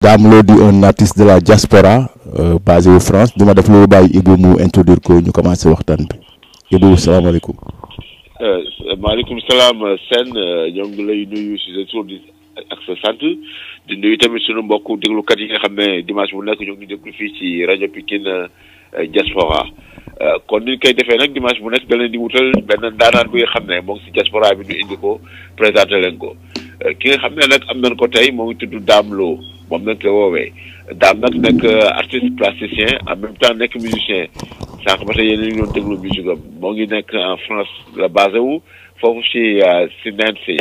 Dame Lo di un artiste de la diaspora euh, basé au France dina def loolu bàyyi Ibou mu introduire ko ñu commencé waxtaan bi Ibou salaamaaleykum. maaleykum salaam Sène ñoo ngi lay nuyu si sa tur di ak sa sant di nuyu tamit sunu mbokku déglukat yi nga xam ne dimanche bu nekk ñoo ngi déglu fii ci rajo Pikine diaspora kon ni ñu koy defee nag dimanche bu nekk da leen di wutal benn ndaanaan bi nga xam ne moo ngi si diaspora bi ñu indi ko présenté leen ko ki nga xam ne nag am nañ ko tey moo ngi tudd Dame Lo moom nag la woowee Dame nag nekk artiste plasticien en même temps nekk musicien sànq ba tey yéen a ngi doon déglu musique am moo ngi nekk en France la basé wu foofu si si Nancy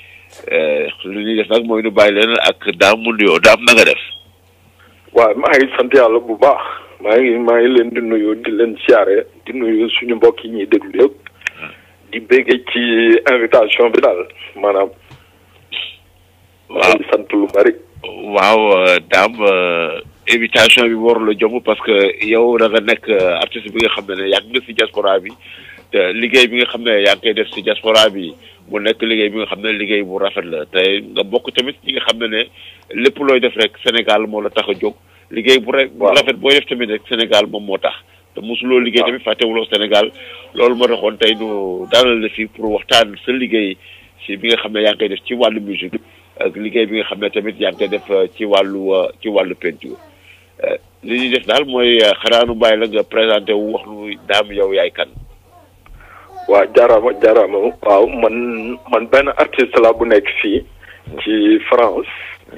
lu ñuy def nag mooy nu bàyyi leen ak Dame mu nuyoo Dame na nga def. waaw maa ngi sant yàlla bu baax maa ngi maa ngi leen di nuyu di leen siyaare di nuyu suñu mbokk yi ñuy déglu yëpp di béggee ci invitation bi daal maanaam. maa ngi sant lu bari. waaw Dame invitation bi warul la jomb parce que yow da nga nekk artiste bi nga xam ne yàgg nga si diaspora bi te liggéey bi nga xam ne yaa ngi koy def si diaspora bi mu nekk liggéey bi nga xam ne liggéey bu rafet la te nga bokk tamit ñi nga xam ne ne lépp looy def rek Sénégal moo la tax a jóg. liggéey bu rek bu rafet booy def tamit rek Sénégal moom moo tax. te mosuloo liggéey tamit fàttewuloo Sénégal loolu moo taxoon tey nu daanal la fii pour waxtaan sa liggéey si bi nga xam ne yaa ngi koy def ci wàllu musique ak liggéey bi nga xam ne tamit yaa ngi koy def ci wàllu ci wàllu peinture. li ñuy def daal mooy xanaa nu bàyyi la nga présenté wu wax nu Dame yow yaay kan. waaw jaaraama jaaraama waaw man man benn artiste la bu nekk fii. ci France.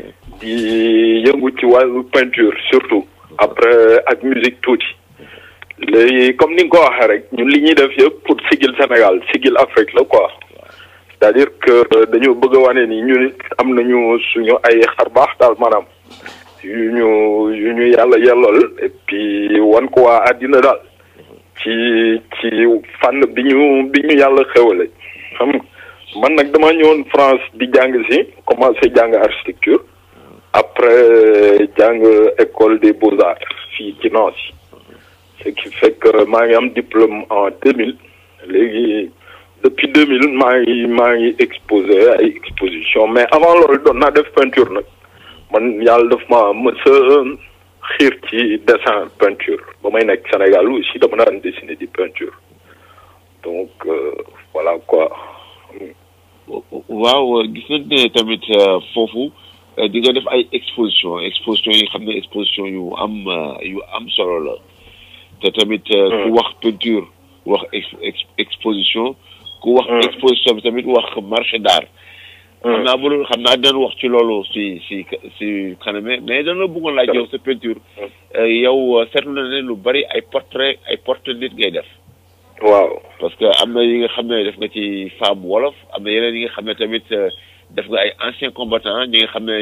di yëngu ci wàllu peinture surtout. après ak musique tuuti. léegi comme ni nga ko waxee rek ñun li ñuy def yëpp pour sigil Sénégal sigil Afrique la quoi. c'est-à-dire que dañoo bëgg a wane ni ñun am nañu suñu ay xar baax daal maanaam. yu ñu yu ñu yàlla yellool et puis wan ko waa àddina daal ci ci fànn bi ñu bi ñu yàlla xewale xam man nag dama ñëwoon France di jàng si commencé jàng architecture après jàng école des beaux-arts fii ci Nancy ce qui fait que maa ngi am diplôme en deux mille léegi depuis deux mille maa ngi maa ngi exposé ay exposition mais avant loolu doon naa def peinture nag man yàlla daf ma mës a xiir ci dessin peinture ba may nekk Sénégal aussi dama daan dessiner di peinture donc voilà quoi. waaw gis nañ ne tamit foofu di nga def ay exposition exposition yi xam ne exposition yu am yu am solo la te tamit ku wax peinture wax exposition ku wax exposition bi tamit wax marché d'art xam naa bu xam naa dinañ wax ci loolu si si si kaname mais dana bëggoon laaj yow sa peinture yow seetlu na ne lu bari ay portrait ay portrait nit ngay def waaw parce que am na yi nga xam ne def nga ci femme wolof am na yeneen yi nga xam ne tamit def nga ay anciens combattants ñi nga xam ne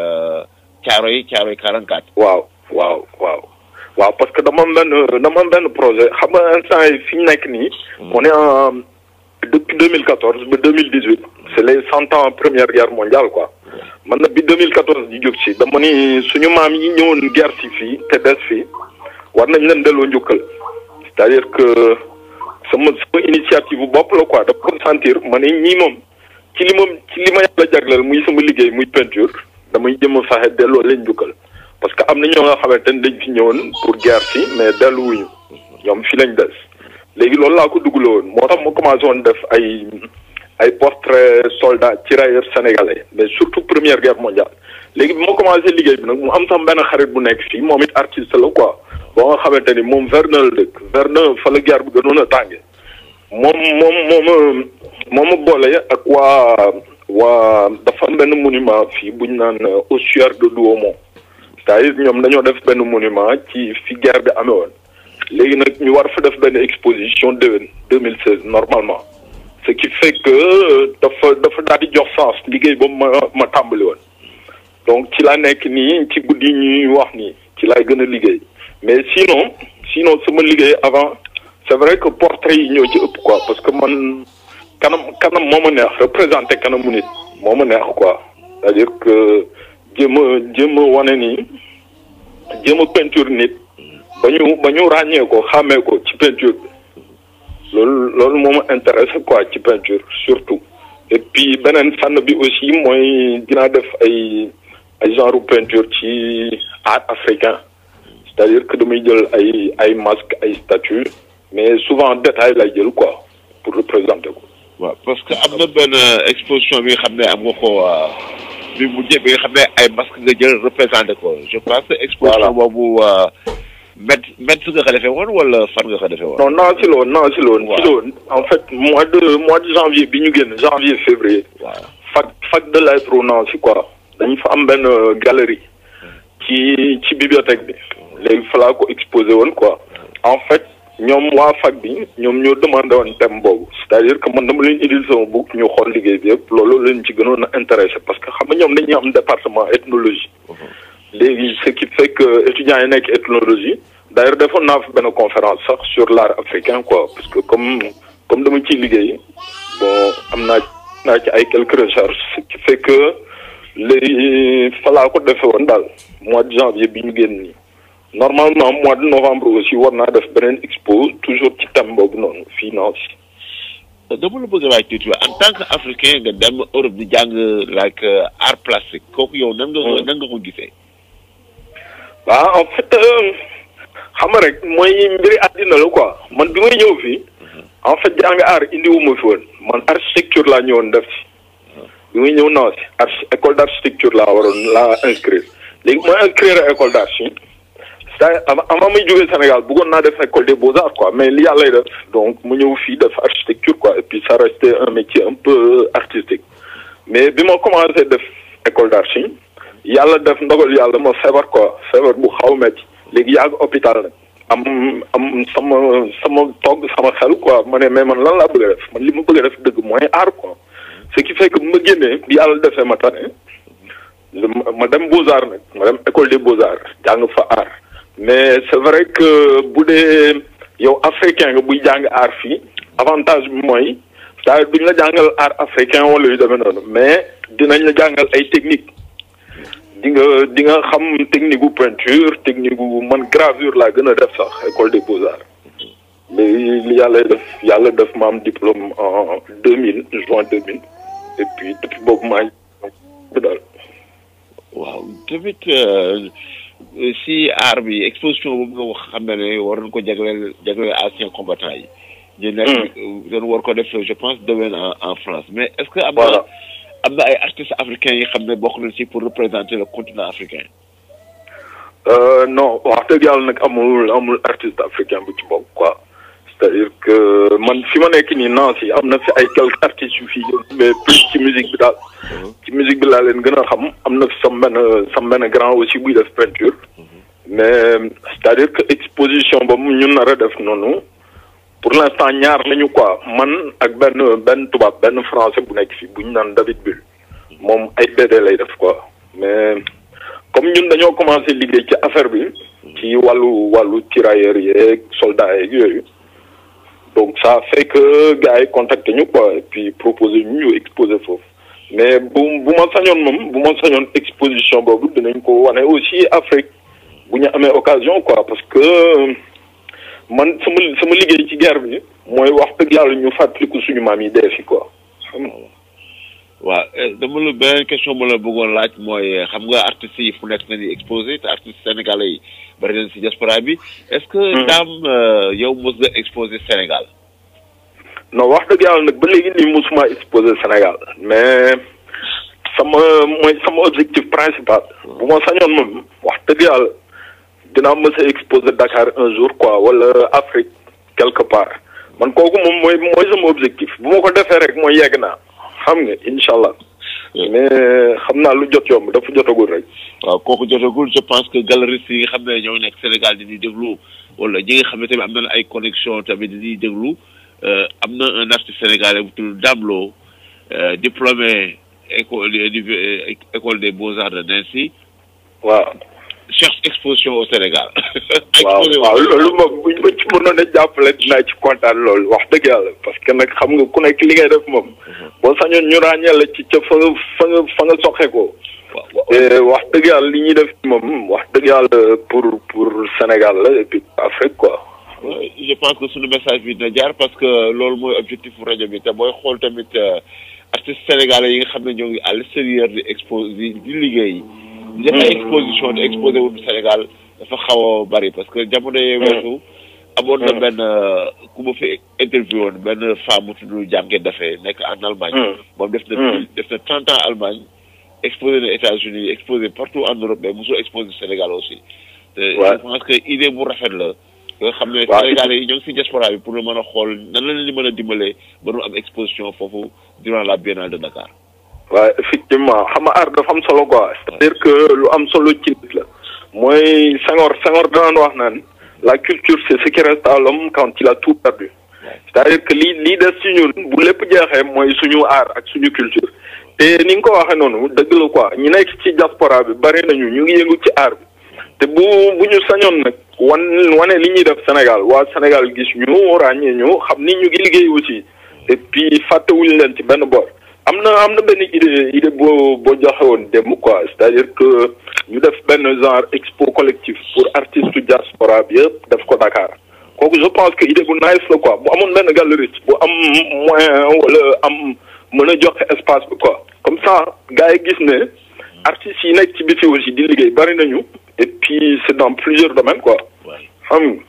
caaro yi caaro yi 44 waaw waaw waaw waaw parce que dama am benn dama am benn projet xam nga instant yi fi ñu nekk nii on est en depuis 2014 ba 2018 c'est les cent ans première guerre mondiale quoi man na bi 2014 di jóg si dama ni suñu maam yi ñëwoon guerre si fii te des fii war nañ leen delloo njukkal c'est-à-dire que sama sama initiative bu bopp la quoi dafa ko sentir ma ne ñii moom ci li moom ci li ma yàlla jagleel muy sama liggéey muy peinture damay jëm a fexe delloo leen njukkal parce que am na ñoo nga xamante ne dañ fi ñëwoon pour guerre si mais delluwuñu ñoom fi lañ des léegi loolu laa ko duggale woon moo tax ma commencé woon def ay ay portrait soldat tirailleurs sénégalais mais surtout première guerre mondiale léegi bi ma commencé liggéey bi nag mu am sama benn xarit bu nekk fii moom it artiste la quoi boo nga xamante ni moom Verdun la dëkk Verdun fa la guerre bi gënoon a tànge moom moom moom moom ma boole ak waa waa dafa am benn monument fii bu ñu naan ossuaire de Douaumont c'est-à-dire ñoom dañoo def benn monument ci fi guerre bi amee woon léegi nag ñu war fa def benn exposition déwén 2016 normalement ce qui fait que dafa dafa daal di jox sens liggéey boobu ma ma tàmbali woon donc ci laa nekk nii ci guddi ñuy wax nii ci laay gën a liggéey mais sinon sinon sama liggéey avant c'est vrai que portrait yi ñoo ci ëpp quoi parce que man kanam kanam moo ma neex représenté kanamu nit moo ma neex quoi c'est-à-dire que jéem a jéem a wane nii jéem a peinture nit ba ñu ba ñu ràññee ko xàmmee ko ci peinture bi loolu loolu moo ma intéressé quoi ci peinture surtout et puis beneen fànn bi aussi mooy dinaa def ay ay genre peinture ci art africain c'est-à-dire que damay jël ay ay masque ay statues mais souvent détail lay jël quoi pour représenter ko. waaw parce que am na benn exposition bi nga xam ne am nga ko bi mujjee bi nga xam ne ay masque nga jël représenté ko je pense que exposition boobu met met nga ko defee woon wala fan nga ko defee woon. non non si loon non si loon si loon en fait mois de mois de janvier bi ñu génn janvier février. waaw fac fac de lettres Nancy quoi dañu fa am benn galerie ci ci bibliothèque bi léegi fa laa ko exposé woon quoi en fait ñoom waa fac bi ñoom ñoo demandé woon thème boobu c'est-à-dire que man dama leen indil sama book ñu xool liggéey bi yëpp loolu leen ci gënoon a intéressé parce que xam nga ñoom dañuy am département ethnologie léegi ce qui fait que étudiants yi nekk ethnologie d'ailleurs defoon naa fi benn conférence sax sur l'art africain quoi parce que comme comme dama ciy liggéey bon am naa naa ci ay quelques recherches ce qui fait que léegi fa laa ko defee woon daal mois de janvier bi ñu génn nii normalement mois de novembre aussi war naa def beneen expo toujours ci thème boobu noonu finance. dama la bëgg a laaj tuuti en tant que africain nga dem Europe di jàng like art plastique kooku yow nan nga ko nan nga ko gisee. waaw en fait xam nga rek mooy mbiri àddina la quoi man bi may ñëw fii. en fait jàng art indiwuma fi woon man architecture laa ñëwoon def si. bi muy ñëw naa si archi école d' architecture laa waroon laa inscrire léegi mooy inscrire école d' archi c'est avant muy jógee Sénégal bëggoon naa def école des beaux arts quoi mais li yàlla lay def donc mu ñëw fii def architecture quoi et puis ça restait un métier un peu artistique mais bi ma commencé def école d' archi yàlla def ndogal yàlla ma feebar quoi feebar bu xaw metti léegi yàgg hôpital nag am am sama sama togg sama xel quoi ma ne mais man lan laa bëgg a def man li ma bëgg a def dëgg mooy art quoi ce qui fait que bu ma génnee bi yàlla defee ma tane ma dem beaux arts nag ma dem école des beaux arts jàng fa art mais c' est vrai que bu dee yow africain nga buy jàng art fii avantage bi mooy c'est-à-dire duñ la jàngal art africain wala yu demee noonu mais dinañ la jàngal ay technique di nga di nga xam technique gu peinture technique gu man gravure laa gën a def sax école des beaux arts mais li yàlla def yàlla def ma am diplôme en deux mille juin deux mille et puis depuis boobu maa ngi daal. waaw tamit si art bi exposition boobu nga wax xam ne ne war nañ ko jagleel jagleel anciens combattants yi. ñu nekk dañu war ko def je pense déwén en en France mais est ce que am na am na ay artistes africains yi xam ne bokk nañ si pour représenter le continent africain. non wax dëgg yàlla nag amul amul artiste africain bu ci bokk quoi. c'est-à-dire que man fi ma nekk nii Nancy am na fi ay quelques artistes yu fi mais plus ci musique bi daal. ci musique bi laa leen gën a xam am na fi sam benn sam benn grand aussi buy def peinture. mais c'est-à-dire que exposition ba mu ñu nar a def noonu pour l'instant ñaar lañu quoi man ak benn benn tubaab benn français bu nekk fi bu ñu naan David Bull moom ay BD lay def quoi mais comme ñun dañoo commencé liggéey ci affaire bi. ci wàllu wàllu tirailleurs yeeg soldats yeeg yooyu. donc ça fait que gars yi contacté ñu quoi et puis proposé ñu ñu exposé foofu mais bu bu ma sañoon moom bu ma sañoon exposition boobu dinañ ko wane aussi Afrique bu ñu amee occasion quoi parce que man sama sama liggéey ci guerre bi mooy wax dëgg yàlla ñu fàttaliku suñu maam yi dee fi quoi. waaw dama la beneen question ma la bëggoon laaj mooy xam nga artistes yi fu nekk nañu exposé te artistes sénégalais yi bari nañ si diaspora bi est-ce que daam yow mos nga exposé Sénégal non wax dëgg yàlla nag ba léegi nii mosuma exposé Sénégal mais sama mooy sama objectif principal bu ma sañoon moom wax dëgg yàlla dinaa mës a exposé Dakar un jour quoi wala Afrique quelque part man kooku moom mooy mooy sama objectif bu ma ko defee rek mooy yegg naa xam nga incha allah mais xam naa lu jot yomb dafa jotagul rek. waaw kooku jotagul je pense que galeristes yi nga xam ne ñoo nekk Sénégal di ñuy déglu wala ñi nga xam ne tamit am nañ ay connexion tamit di ñuy déglu am na un artiste sénégalais bu tudd Dame Lo diplômé école école des beaux arts de Nancy. waaw. cherche exposition au Sénégal. waaw waaw loolu moom buñ ma ci mënoon a jàppale dinaa ci kontaan loolu wax dëgg yàlla parce que nag xam nga ku nekk li ngay def moom. boo sañoon ñu ràññee la ci ca fa nga fa nga fa nga soxe ko. te wax dëgg yàlla li ñuy def moom wax dëgg yàlla pour pour Sénégal la et puis Afrique quoi. je pense que suñu message bi dina jaar parce que loolu mooy objectif rajo bi te booy xool tamit artistes sénégalais yi nga xam ne ñoo ngi à l'extérieur di exposer di liggéey def ay exposition di exposé wu Sénégal dafa xaw a bari parce que jamono yee weesu amoon na benn ku ma fi interview woon benn femme bu tudd jànge dafee nekk en Allemagne moom def na def na trente ans Allemagne exposé na États-Unis exposé partout en Europe mais mosul exposé Sénégal aussi te je pense que idée bu rafet la nga xam ne Sénégalais yi ñoo ngi si diaspora bi pour mën a xool nan la leen di mën a dimbalee ba nu am exposition foofu durant la biennale de Dakar waaw effectivement xam nga art dafa am solo quoi c'est-à-dire que lu am solo ci nit la mooy Senghor Senghor daan wax naan la culture c'est ce qui reste à l'homme quand il a tout perdu c'est-à-dire que lii lii des ci ñun bu lépp jeexee mooy suñu art ak suñu culture te ni nga ko waxee noonu dëgg la quoi ñu nekk ci diaspora bi bari nañu ñu ngi yëngu ci art bi te bu bu ñu sañoon nag wan wane li ñuy def Sénégal waa Sénégal gis ñu ràññee ñu xam ni ñu ngi liggéey aussi et puis fàttewuñu leen ci benn boor am na am na benn idée idée boo boo joxe woon démb quoi c'est-à-dire que ñu def benn genre expo collectif pour artiste diaspora bi yëpp def ko Dakar kooku je pense que idée bu nice la quoi bu amoon benn galeriste bu am moyen wala am mën a joxe espace bi quoi comme ça gars yi gis ne artistes yi nekk ci biti aussi di liggéey bari nañu et puis c'est dans plusieurs domaines quoi xam nga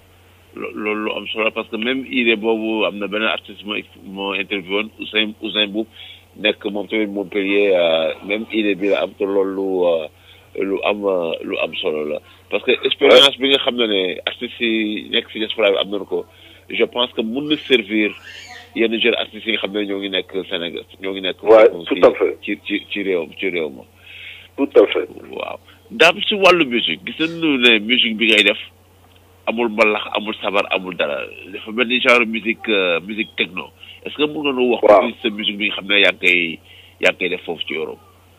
loolu lu am solo parce que même idée boobu am na benn artiste moo moo interview woon Ousseyn Ousseyn Boub nekk moom tamit Montpellier même idée bi la am te loolu lu am lu am solo la parce que expérience bi nga xam ne ne artistes yi nekk si diaspora bi am nañu ko je pense que mun na servir yenn jeunes artistes yi nga xam ne ñoo ngi nekk Sénégal ñoo ngi nekk. waaw tout à fait ci ci ci réew ci réew ma. tout à fait. waaw daam si wàllu musique gis nañu ne musique bi ngay def. amul mbalax amul sabar amul dara dafa mel ni genre musique musique techno est-ce que mën nga nu wax. waaw sa musique bi nga xam ne yaa ngi koy yaa ngi koy def foofu ci Europe.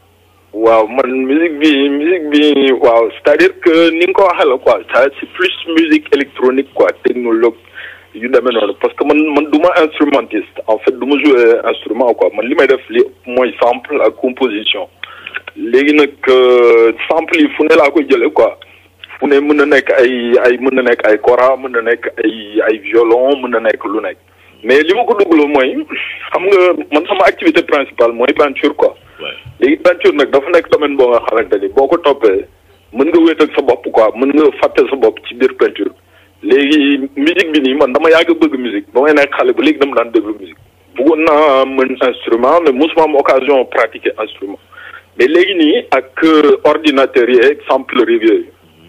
waaw man musique bi musique bi waaw c'est-à-dire que ni nga ko waxee la quoi ça c'est plus musique électronique quoi technologue yu demee noonu parce que man man du ma instrumentiste en fait du ma jouer instrument quoi man li may def li mooy sample ak composition léegi nag sample yi fu ne laa koy jëlee quoi. fu ne mën na nekk ay ay mën na nekk ay kora mën na nekk ay ay violon mën na nekk lu nekk mais li ma ko duggloo mooy xam nga man sama activité principale mooy peinture quoi léegi peinture nag dafa nekk domaine boo nga xamante ni boo ko toppee mën nga wéet ak sa bopp quoi mën nga fàtte sa bopp ci biir peinture léegi musique bi nii man dama yàgg bëgg musique ba may nekk xale ba léegi dama daan déglu musique bëggoon naa mën instrument mais mosuma am occasion pratiquer instrument mais léegi nii ak ordinateur yi ak sampleur yooyu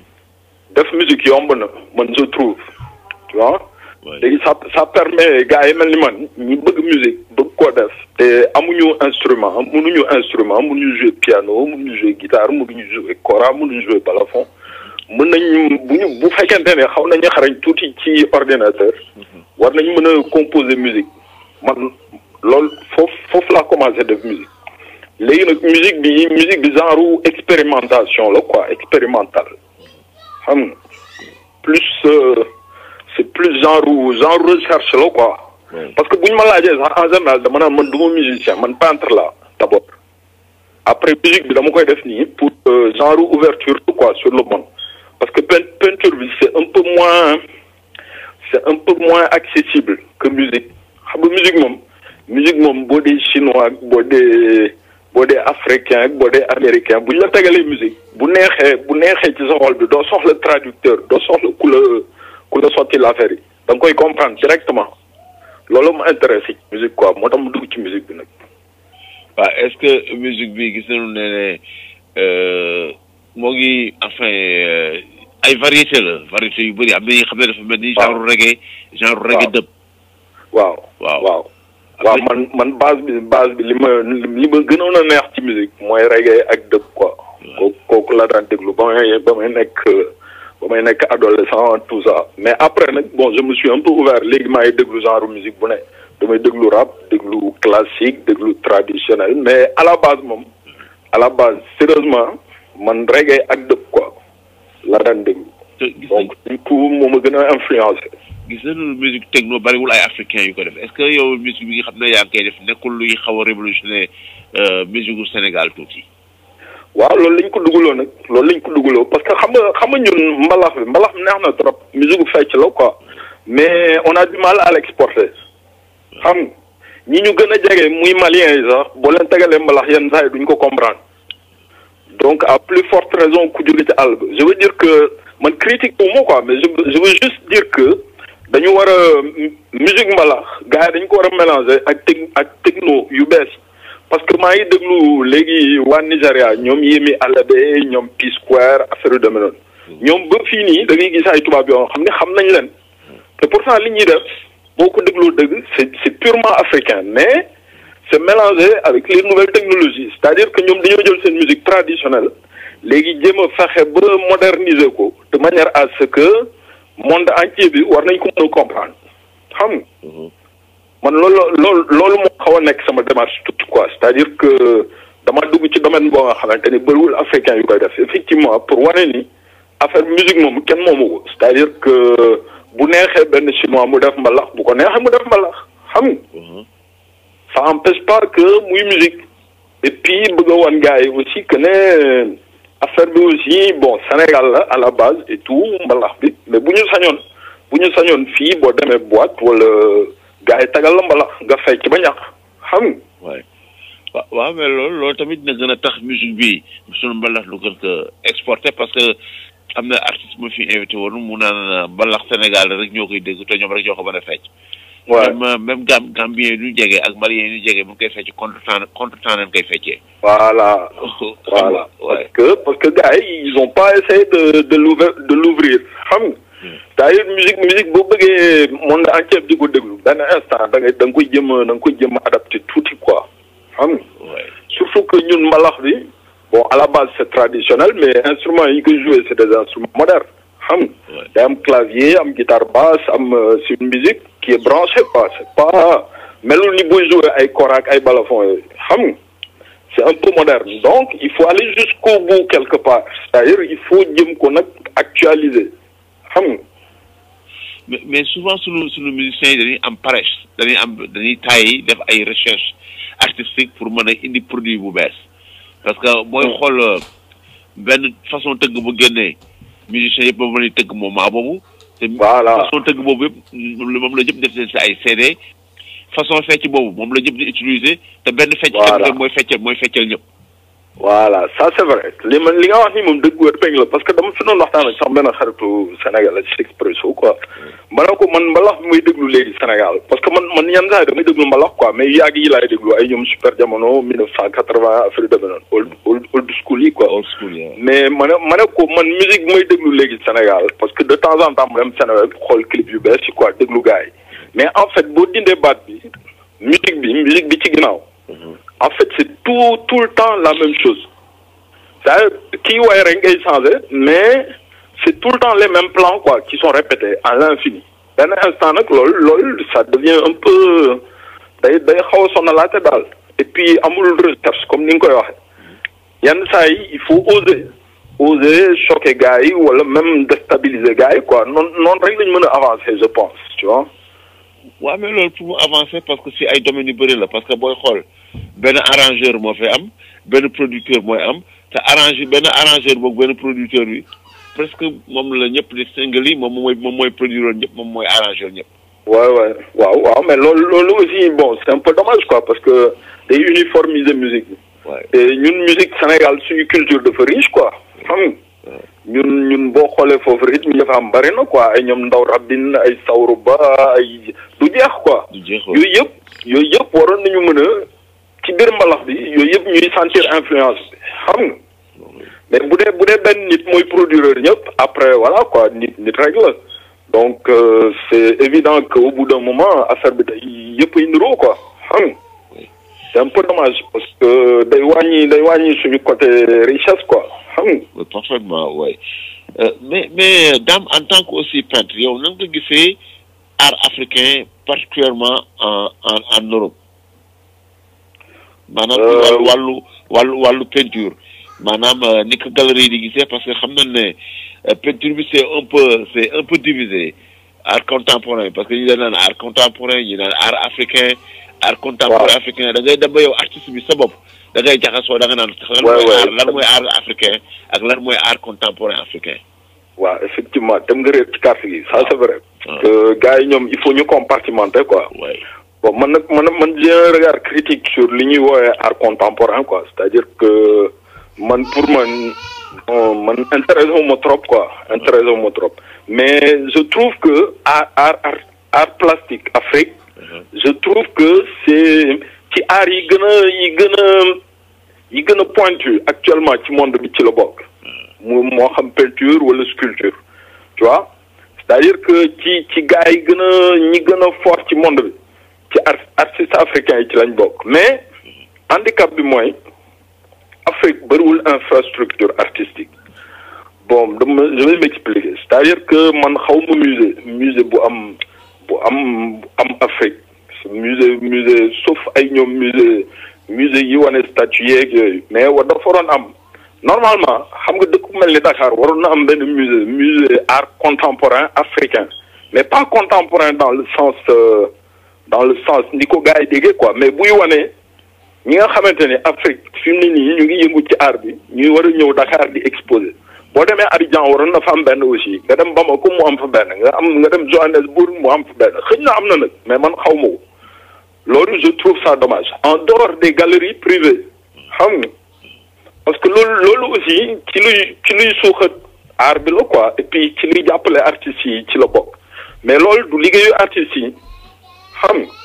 def musique yomb na man je trouve tu vois léegi ça ça permet gars yi mel ni man ñu bëgg musique bëgg koo def te amuñu instrument mënuñu instrument mënuñu jouer piano mënuñu jouer guitare mënuñu jouer kora mënuñu jouer balafon mën nañ bu ñu bu fekkente ne xaw nañu xarañ tuuti ci ordinateur war nañ mën a composer musique man loolu foofu foofu laa commencé def musique léegi nag musique bi musique bi genre expérimentation la quoi expérimental xam nga plus c'est plus genre genre recherche la quoi. parce que bu ñu ma laajee sax en général dama naan man du ma musicien man peintre la d'abord. après musique bi dama koy def nii pour genre ouverture quoi sur le monde parce que peinture bi c'est un peu moins c'est un peu moins accessible que musique xam nga musique moom musique moom boo dee chinois ak boo dee boo dee africain ak boo dee américain bu ñu la tegalee musique bu neexee bu neexee ci sa xol bi doo soxla traducteur doo soxla ku la ku la sotti l'affaire yi da nga koy comprendre directement loolu ma intéressé ci musique quoi moo tax mu dugg ci musique bi nag. waaw est-ce que musique bi gis nañu ne ne moo ngi enfin ay variété la variété yu bëri am na yi xam ne dafa mel ni. genre reggae genre reggae dëpp. waaw waaw waaw. waaw man man base bi base bi li ma li ma gënoon a neex ci musique mooy reggae ak dëpp quoi. kooku kooku la daan déglu ba may ba may nekk ba may nekk adolescent tout ça mais après nag bon je me suis un peu ouvert léegi maa ngi déglu genre musique bu ne damay déglu rap déglu classique déglu traditionnel mais à la base moom à la base sérieusement man reggae ak dëpp quoi la daan déglu. donc du coup moo ma gën a influencé. gis nañu musique techno bariwul ay africain yu ko def est-ce que yow musique bi nga xam ne yaa ngi koy def nekkul luy xaw a révolutionner musique gu Sénégal tuuti. waaw loolu lañ ko dugaloo nag loolu lañ ko dugaloo parce que xam nga xam nga ñun mbalax bi mbalax neex na trop musique gu fecc la quoi mais on a du mal à l'exporter xam nga ñi ñu gën a jege muy malien yi sax boo leen tegalee mbalax yenn saa yi duñ ko comprendre donc à plus forte raison ku jóge ci àll ba je veux dire que man critique au mot quoi mais je je veux juste dire que dañu war a musique mbalax gars yi dañu ko war a mélanger ak tec ak techno yu bees parce que maa ngi déglu léegi waa Nigéria ñoom Yemi Alade ñoom P Square affaire yu demee noonu ñoom ba fii nii da ngay gis ay tubaab yoo xam ne xam nañ leen te pourtant li ñuy def boo ko dégloo dëgg c'est c'est purement africain mais c'est mélangé avec les nouvelles technologies c'est-à-dire que ñoom dañoo jël seen musique traditionnelle léegi jéem a fexe ba moderniser ko de manière à ce que monde entier bi war nañ ko mën a comprendre xam nga man loolu loolu loolu moo xaw a nekk sama démarche tout quoi c'est-à-dire que dama dugg ci domaine boo nga xamante ni bëriwul africain yu koy def effectivement pour wane ni affaire musique moom kenn moomu ko c'est-à-dire que bu neexee benn chinois mu def mbalax bu ko neexee mu def mbalax xam nga ça empêche pas que muy musique et puis bëgg a wan gars yi aussi que ne affaire bi aussi bon Sénégal la à la base et tout mbalax bi mais bu ñu sañoon bu ñu sañoon fii boo demee boîte wala gars yi tagal la mbalax nga fecc ba ñàkk xam nga. waay waaw waaw mais loolu loolu tamit dina gën a tax musique bi sunu mbalax lu gën ko exporté parce que am na artiste mu fi invité woon mu naan mbalax Sénégal rek ñoo koy dégg te ñoom rek ñoo ko mën a fecc. waaw même même gam gambien yi ñu jege ak malien yi ñu jege bu ñu koy fecc contre temps contre temps nañ koy feccee. voilà voilà parce que parce que gars yi ils ont pas essayé de de l'ouvrir de l'ouvrir xam nga. c'est-à-dire musique musique boo bëggee monde entier di ko déglu benn instant da ngay da nga koy jëm da nga koy jëm adapté tuuti quoi xam nga. surtout que ñun mbalax bi bon à la base c'est traditionnel mais instruments yi ñu koy jouer c'est des instruments modernes xam nga. day am clavier am guitare basse am c'est une musique qui est branchée quoi c'est pas melul ni booy jouer ay kora ak ay balafon yooyu xam nga. c'est un peu moderne donc il faut aller jusqu'au bout quelque part c'est-à-dire il faut jëm ko nag actualiser xam nga. mais mais souvent sunu sunu musiciens yi dañuy am paresse dañuy am dañuy taay def ay recherche artistique pour mën a indi produit bu bees parce que booy xool benn façon tëgg bu génnee musiciens yëpp ba mën a tëgg moment boobu. te voilà façon tëgg boobu yëpp moom la jëpp def si ay CD. façon fecc boobu moom la ñëpp di utiliser te benn fecc Voilà. mooy feccal mooy feccal ñëpp voilà ça c'est vrai li ma li nga wax ni moom dëgg wër péng la parce que dama fi doon waxtaan ak sax benn xaritu Sénégal ci Expresso quoi ma ne ko man mbalax bi may déglu léegi Sénégal parce que man man yenn saa yi damay déglu mbalax quoi mais yàgg yi laay déglu ay ñoom super jamono 1980 affaire yu demee noonu old old old school yi quoi old school yi mais ma ne ma ne ko man musique bi may déglu léegi Sénégal parce que de temps en temps mu dem Sénégal xool clip yu bees yi quoi déglu gars yi mais en fait boo dindee baat bi musique bi musique bi ci ginnaaw en fait c'est tout tout le temps la même chose c'est-à-dire kii way rek ngay changer mais c'est tout le temps les mêmes plans quoi qui sont répétés à l'infini benn instant nag loolu loolu ça devient un peu day day xaw a sonalaate daal et puis amul recherche comme ni nga koy waxee yenn saa yi il faut oser oser choquer gars yi wala même déstabiliser gars yi quoi noonu noonu rek lañ mën a avancer je pense tu vois waaw mais loolu pour mu avancer parce que si ay domaines yu bëri la parce que booy xool benn arrangeur moo fi am benn producteur mooy am te arrangeur benn arrangeur boobu benn producteur bi presque moom la ñëpp di single yi moom mooy moom mooy produire ñëpp moom mooy arrangeur ñëpp. Ouais, ouais, waaw waaw mais loolu loolu aussi bon c'est un peu dommage quoi parce que day uniformiser musique bi. Ouais. te ñun musique Sénégal suñu culture dafa riche quoi xam nga ñun ñun boo xoolee foofu rythme yi dafa am bari na quoi ay ñoom ndaw rabin ay sawru ba ay du jeex quoi du jeex yooyu yëpp yooyu yëpp waroon nañu mën a ci biir mbalax bi yooyu yëpp ñuy sentir influence bi xam nga mais bu dee bu dee benn nit mooy producteur ñëpp après voilà quoi nit nit rek la donc euh, c'est évident que au bout d'un moment affaire bi day yëpp ay niroo quoi xam nga c'est un peu dommage parce que day wàññi day wàññi suñu côté richesse quoi xam nga Oui, parfaitement oui Euh, mais mais Dame en tant que aussi peintre yow nan nga gisee art africain particulièrement en en en Europe maanaam ci Euh, wàllu wàllu wàllu wàllu peinture maanaam euh, ni ko galerie di gisee parce que xam nañ ne euh, peinture bi c'est un peu c'est un peu divisé art contemporain parce que ñu dañ naan art contemporain ñu naan art africain art contemporain Waaw. africain da ngay dem ba yow artiste bi sa bopp da ngay jaxasoo da nga naan lan Ouais, mooy ouais. art lan mooy art africain ak lan mooy art contemporain africain waaw effectivement dem nga réer ci carte gi ça c'est vrai Ah. que gars yi ñoom il faut ñu compartimenter quoi ouais bon man nag man man j'ai un regard critique sur li ñuy woowee art contemporain quoi c'est-à-dire que man pour man bon man intéressé wu ma trop quoi intéressé wu ma trop mais je trouve que art art art art plastique Afrique je trouve que c'est ci art yi gën a yi gën a yi gën a pointu actuellement ci monde bi ci la bokk mu moo xam peinture wala sculpture tu vois c'est-à-dire que ci ci gars yi gën a ñi gën a fort ci monde bi ci art artistes africains yi ci lañ bokk mais handicap bi mooy Afrique bëriwul infrastructure artistique bon dama je vais m'expliquer c'est-à-dire que man xaw ma musée musée bu am bu am bu am Afrique musée musée sauf ay ñoom musée musée yi wane statue yeeg yooyu mais wa dafa waroon am normalement xam nga dëkk bu mel ni Dakar waroon na am benn musée musée art contemporain africain mais pas contemporain dans le sens euh, dans le sens ni ko gars yi déggee quoi mais buy wane ñi nga xamante ne Afrique fi mu ne nii ñu ngi yëngu ci art bi ñuy war a ñëw Dakar di exposer boo demee Abidjan waroon na fa am benn aussi nga dem Bamako mu am fa benn nga am nga dem Johannesburg mu am fa benn xëy na am na nag mais man xaw ma ko loolu je trouve ça dommage en dehors des galeries privées xam nga parce que loolu loolu aussi ci luy ci luy suuxat art bi la quoi et puis ci luy jàppale artistes yi ci la bokk mais loolu du liggéeyu artistes yi xam nga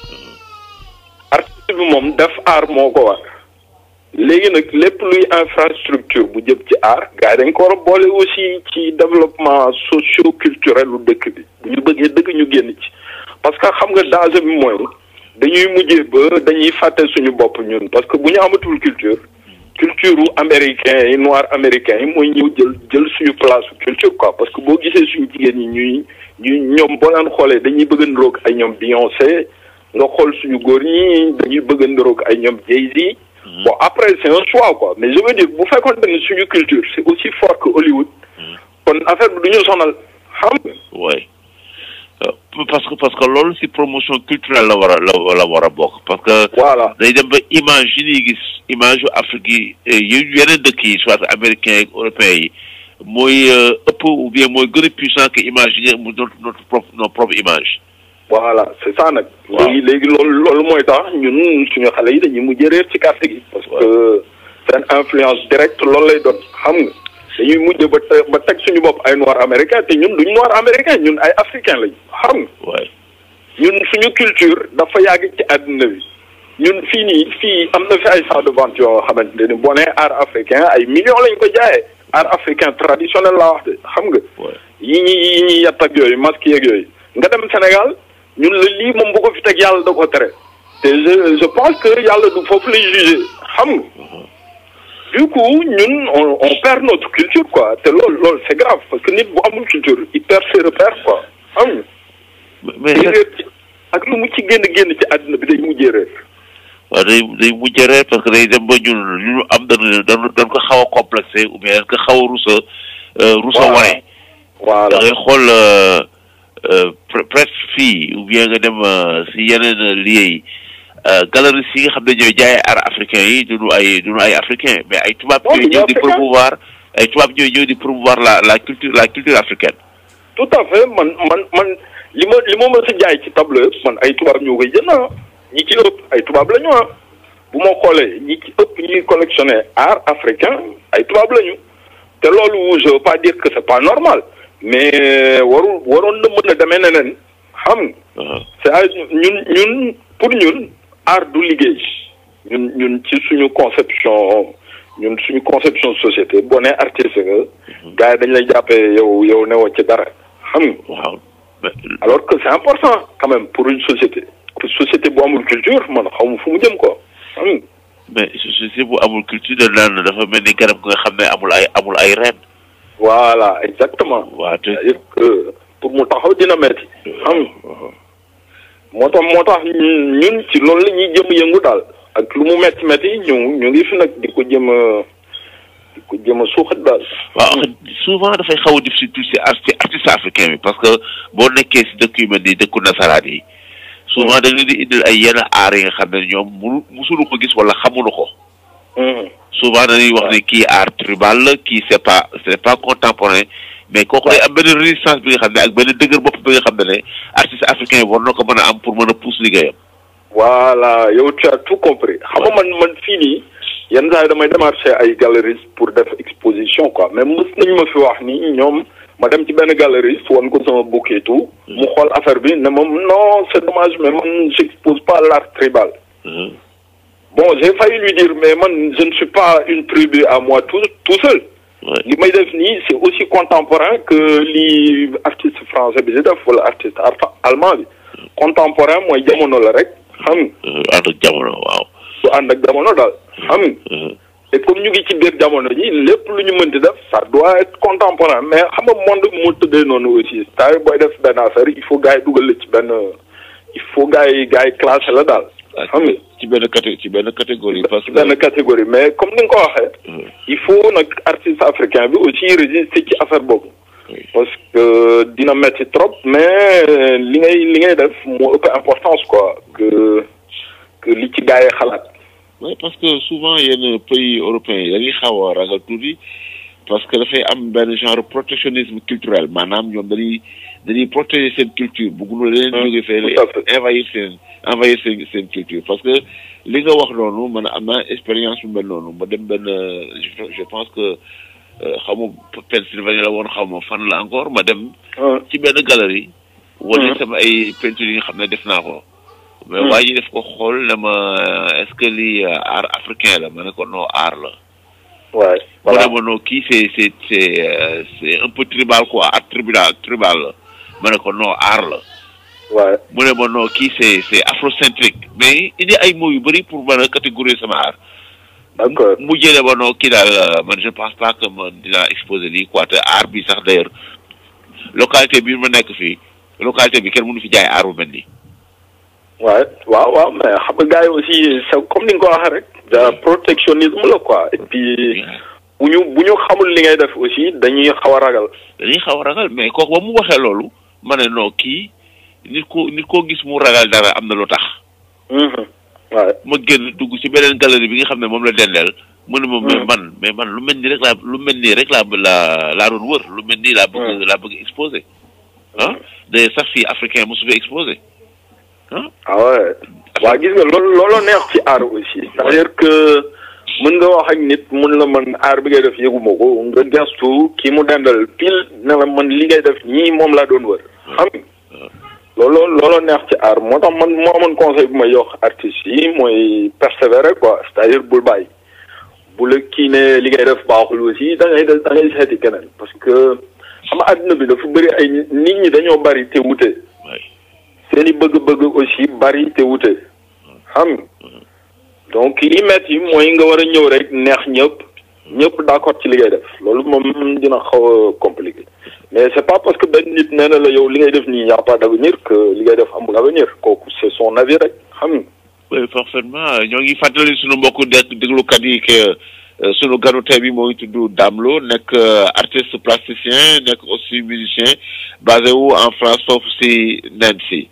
artiste bi moom def art moo ko war léegi nag lépp luy infrastructure bu jëm ci art gars yi dañ ko war a boole aussi ci développement socio culturel lu dëkk bi bu ñu bëggee dëkk ñu génn ci parce que xam nga danger bi mooy dañuy mujjee ba dañuy fàtte suñu bopp ñun parce que bu ñu amatul culture culture américain yi noir américain yi mooy ñëw jël jël suñu place culture quoi parce que boo gisee suñu jigéen ñi ñuy ñuy ñoom boo leen xoolee dañuy bëgg a niroog ay ñoom Beyoncé nga xool suñu góor ñi dañuy bëgg a niroog ay ñoom Jay-Z bon après c'est un choix quoi mais je veux dire bu fekkoon ne suñu culture c'est aussi fort que Hollywood kon affaire bi du ñu sonal xam nga oui parce que parce que loolu si promotion culturelle la war a la la war a bokk parce que voilà day dem ba image yi ñuy gis image yu Afrique yi yu yeneen dëkk yi soit américains yi européens yi mooy ëpp ou bien mooy gën a puissant que image yi nga notre notre propre nos propre image voilà c'est ça nag Waaw. léegi léegi loolu loolu mooy tax ñun suñu xale yi dañuy mujj réer ci carte gi parce que seen influence directe loolu lay doon xam nga dañuy mujj ba te ba teg suñu bopp ay noir américain te ñun duñ noir américain ñun ay africain lañ xam nga oui ñun suñu culture dafa yàgg ci àdduna bi ñun fii nii fii am na fi ay centre de vente yoo xamante ne boo nee art africain ay millions lañ ko jaayee art africain traditionnel laa wax de xam nga oui yi ñi yi ñuy yatt ak yooyu masque yeeg yooyu nga dem Sénégal ñun la lii moom bu ko fi teg yàlla da ko tere te je je pense que yàlla du foofu lay jugé xam nga du coup ñun on on perd notre culture quoi te loolu loolu c'est grave parce que nit bu amul culture il perd ses repères quoi xam nga mais day réer ci ak lu mu ci génn génn ci àdduna bi day mujjee réer waaw day day mujjee reer parce que day dem ba ñun lu ñu am dañu dañu dañ ko xaw a complexé ou bien dañ ko xaw a rusa rusa Voilà. wane voilà da ngay xool euh, euh, pre- presque fii ou bien nga dem euh, si yeneen euh, lieux yi euh, galeries yi nga xam ne ñooy jaayee art africain yi duñu ay duñu ay africain mais ay tubaab Non, ñooy duñu ñëw di africain. promouvoir ay tubaab ñooy ñëw di promouvoir la la culture la culture africaine tout à fait man man man li ma li ma mës a jaay ci table yëpp man ay tubaab ñoo koy jënd ah ñi ci ëpp ay tubaab la ñu ah bu ma xoolee ñi ci ëpp ñuy collectionner art africain ay tubaab la ñu te loolu je veux pas dire que c'est pas normal mais warul waroon na mën a demee neneen xam nga waaw c'est à ñun ñun pour ñun art du liggéey ñun ñun ci suñu conception ñun suñu conception société boo nee artiste nga gars yi dañ lay jàppee yow yow newoo ci dara xam nga waaw mais alors que c'est important quand même pour une société que société bu amul culture man xaw ma fu mu jëm quoi xam nga mais société bu amul culture de naan dafa mel ni garab nga xam ne amul ay amul ay reen voilà exactement waaw te c'est-à-dire que pour mu taxaw dina metti xam nga moo tax moo tax ñun ñun ci loolu la ñuy jëm yëngu daal ak lu mu metti metti ñu ñu ngi fi nag di ko jëm a di ko jëm a suuxat daal. waaw souvent dafay xaw a difficile tuuti si arti artiste africain bi parce que boo nekkee si dëkk yu mel ni dëkku nasaraan yi souvent da nga di indil ay yenn aar yi nga xam ne ñoom munu musulu ko gis wala xamuñu ko Mhm. souvent dañuy wax ne kii art tribal la kii c'est pas c'est pas contemporain mais kooku day am benn résistance bi nga xam ne ak benn dëgër bopp bi nga xam ne ne artiste africain yi war na ko mën a am pour mën a pousse liggéeyam voilà yow tu as tout compris xam nga man man fii nii yenn saa yi damay démarché ay galeries pour def exposition quoi mais mës nañ ma fi wax ni ñoom ma dem ci benn galerie woon ko sama bouquet tout mu xool affaire bi ne moom non c'est dommage mais man j'expose pas l'art tribal Mhm. bon j'ai failli lui dire mais man je ne suis pas une tribu à moi tout tout seul Ouais. li may def nii c'est aussi contemporain que li artiste français bi di def wala artiste ar- allemand bi contemporain mooy jamono la rek xam nga Mhm. ànd ak jamono waaw. du ànd ak jamono daal xam nga Mhm. et comme ñu ngi ci biir jamono ji lépp lu ñu mënti def ça doit être contemporain mais xam nga monde moo tëddee noonu aussi c'est-à-dire booy def benn affaire il faut gars yi dugal la ci benn il faut gars yi gars yi classé la daal xam nga ci benn caté ci benn catégorie parce ci que. benn catégorie mais comme ni nga ko waxee Mhm. il faut nag artiste africain bi aussi résister ci affaire boobu Oui. parce que dina metti trop mais li ngay li ngay def moo ëpp importance quoi que que li ci gars yi xalaat oui parce que souvent yenn pays européens yi dañuy xaw a ragal tuuti parce que dafay am benn genre protectionnisme culturel maanaam ñoom dañuy dañuy protéger seen culture bëgguñu leen Hum, jóge fee tout à fait. envahir seen envahir seen seen culture parce que li nga wax noonu man am naa expérience bu mel noonu ma dem benn je je pense que xamu Pennsylvanie la woon xaw ma fan la encore ma dem ah ci benn galerie wane Mhm. sama ay peinture yi nga xam ne def naa ko mais Mhm. waa ji def ko xool ne ma est-ce que lii euh, art africain la ma ne ko non art la ouais mu voilà ne ma non kii c'est c'est c'est euh, c'est un peu tribal quoi art tribal tribal la ma ne ko non art la ouais mu ne ma non kii c'est c'est afrocentrique mais indi ay mots yu bëri pour mën a catégoriser sama art d'accord mu jëlee ba non kii daal euh, man je pense pas que man dinaa exposer lii quoi te art bi sax d'ailleurs localité bi ma nekk fii localité bi kenn mënu fi jaay art bu mel nii ouais waaw waaw mais xam nga gars yi aussi c'est comme ni nga ko waxee rek da protectionnisme la quoi et puis bu ñu bu ñu xamul li ngay def aussi dañuy xaw a ragal dañuy xaw a ragal mais kooku ba mu waxee loolu ma ne non kii nit ko nit koo gis mu ragal dara am na lu tax Mhm. ouais ma génn dugg ci beneen galerie bi nga xam ne moom la dendeel mu ne ma mais Hmm. man mais man lu mel nii rek laa lu mel nii rek laa laa laa doon wër lu mel nii laa bëgg laa bëgg exposé ah d'ailleurs sax fii africain mosu fi exposé ah ah ouais waa gis nga loolu looloo neex ci art aussi c'est-à-dire que mën nga wax ak nit mun la man art bi ngay def yëguma ko nga gestu kii mu dendal pile ne la man li ngay def ñii moom laa doon wër xam nga looloo looloo neex ci art moo tax man moo amoon conseil bu may yox artistes yi mooy persévérer quoi c'est-à-dire bul bàyyi bu la kii ne li ngay def baaxul aussi da ngay da ngay seeti keneen parce que xam nga àdduna bi dafa bëri ay nit ñi dañoo bari te wute waay seeni bëgg-bëgg aussi bari te wute xam nga donc li metti mooy nga war a ñëw rek neex ñëpp ñëpp d'accord ci li ngay def loolu moom dina xaw a compliqué mais c'est pas parce que benn nit nee na la yow li ngay def nii y a pas d'avenir que li ngay def amul avenir kooku c'est son avis rek xam nga oui parfaitement ñoo ngi fàttali sunu mbokku dégg déglukat yi que euh, sunu ganu tey bi moo ngi tudd Dame Lo nekk euh, artiste plasticien nekk aussi musicien basé wu en France foofu si Nancy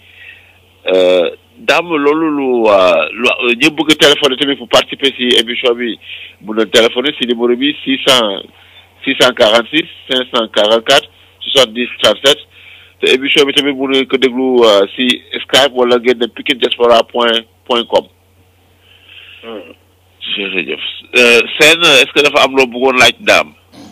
euh, Dame loolu lu euh, lu ñu bëgg a téléphoner tamit pour participer si émission bi mun na téléphoner si numéro bi six cent six cent quarante six cinq cent quarante quatre soixante dix trente sept te émission bi tamit mun nga ko déglu euh, si Skype wala ngeen dem Pikine Diaspora point point com. jërëjëf Euh, Sène est-ce que dafa am loo bëggoon laaj daam.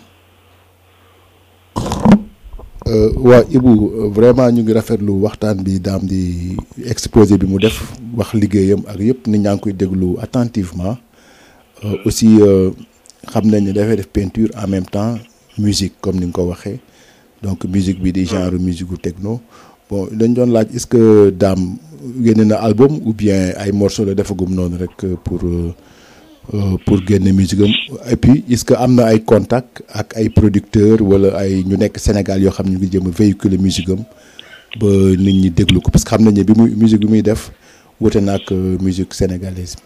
waa Ibou euh, vraiment ñu ngi rafetlu waxtaan bi daam di exposé bi mu def wax liggéeyam ak yëpp nit ñaa ngi koy déglu attentivement Euh, aussi euh, xam nañ ne dafay def peinture en même temps musique comme ni nga ko waxee donc musique bi di genre musique gu techno bon dañ doon laaj est-ce que daam génne na album ou bien ay morceaux la defagum noonu rek euh, pour euh, euh, pour génne musique am et puis est-ce que am na ay contact ak ay producteurs wala ay ñu nekk Sénégal yoo xam ñu ngi jëm a véhiculer musique am ba nit ñi déglu ko parce que xam nañ ne bi muy musique bi muy def wute na ak euh, musique sénégalaise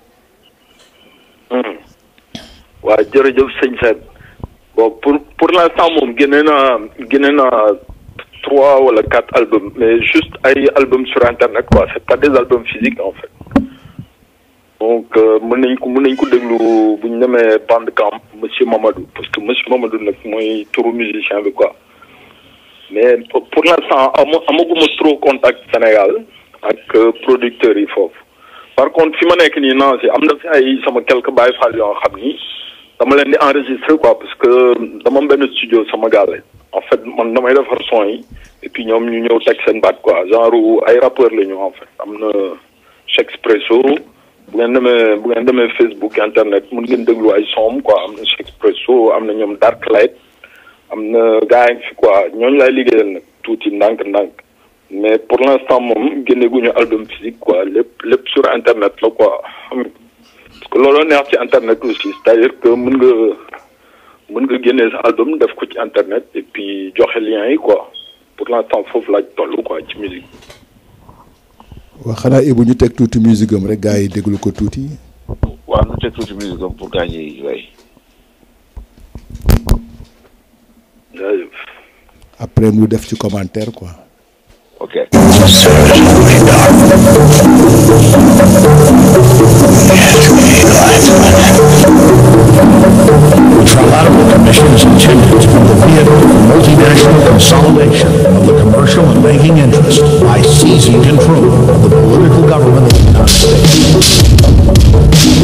waaw jërëjëf sëñ Sène bon pour pour l'instant moom génne naa génne naa trois wala quatre albums mais juste ay albums sur internet quoi c'est pas des albums physiques en fait donc euh, mën nañ ko mën nañ ko déglu bu ñu demee Bandcamp monsieur Mamadou parce que monsieur Mamadou nag mooy turu musicien bi quoi mais pour pour l'instant ama amaguma trop contact Sénégal ak euh, producteurs yi foofu par contre fi ma nekk nii Nancy am na fi ay sama quelques Baye Fall yoo xam ni dama leen di enregistrer quoi parce que dama am benn studio sama gàlle en fait man damay defar son yi et puis ñoom ñu ñëw teg seen baat quoi genre ay rappeur la ñu en fait am na Chexpresso bu ngeen demee bu ngeen demee Facebook internet mun ngeen déglu ay son quoi am na Chexpresso am na ñoom Darklight am na gars yi fi quoi ñooñu laay liggéeyal nag tuuti ndànk-ndànk mais pour l'instant moom génne guñu album physique quoi lépp lépp sur internet la quoi xam nga parce que looloo neex ci internet aussi c'est-à-dire que mën nga mën nga génne sa album def ko ci internet et puis joxe lien yi quoi pour l'instant foofu laaj toll quoi ci musique waaw xanaa Ibou ñu teg tuuti musique am rek gars yi déglu ko tuuti. waaw nu teg tuuti musique am pour gaañ yi way jaajëf après mu def ci commentaire quoi. ok The Trilateral Commission is intended to be the vehicle for multinational consolidation of the commercial and banking interests by seizing control of the political government of the United States.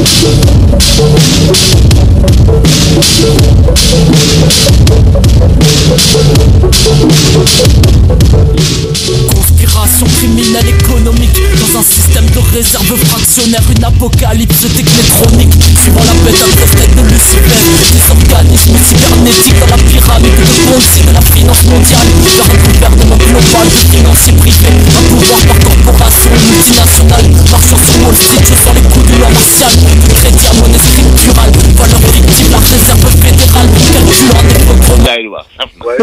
Conspiration criminelle économique Dans un système de réserve fractionnaire Une apocalypse technétronique Suivant la bête tête de Lucifer Des organismes cybernétiques Dans la pyramide de Ponzi De la finance mondiale Vers un gouvernement global de financiers privés Un pouvoir par corporation multinationale Marchant sur Wall Street sur les coups du loi martial Du crédit à monnaie scripturale Valeur fictive, la réserve fédérale Calculant des programmes gars yi di wax saf na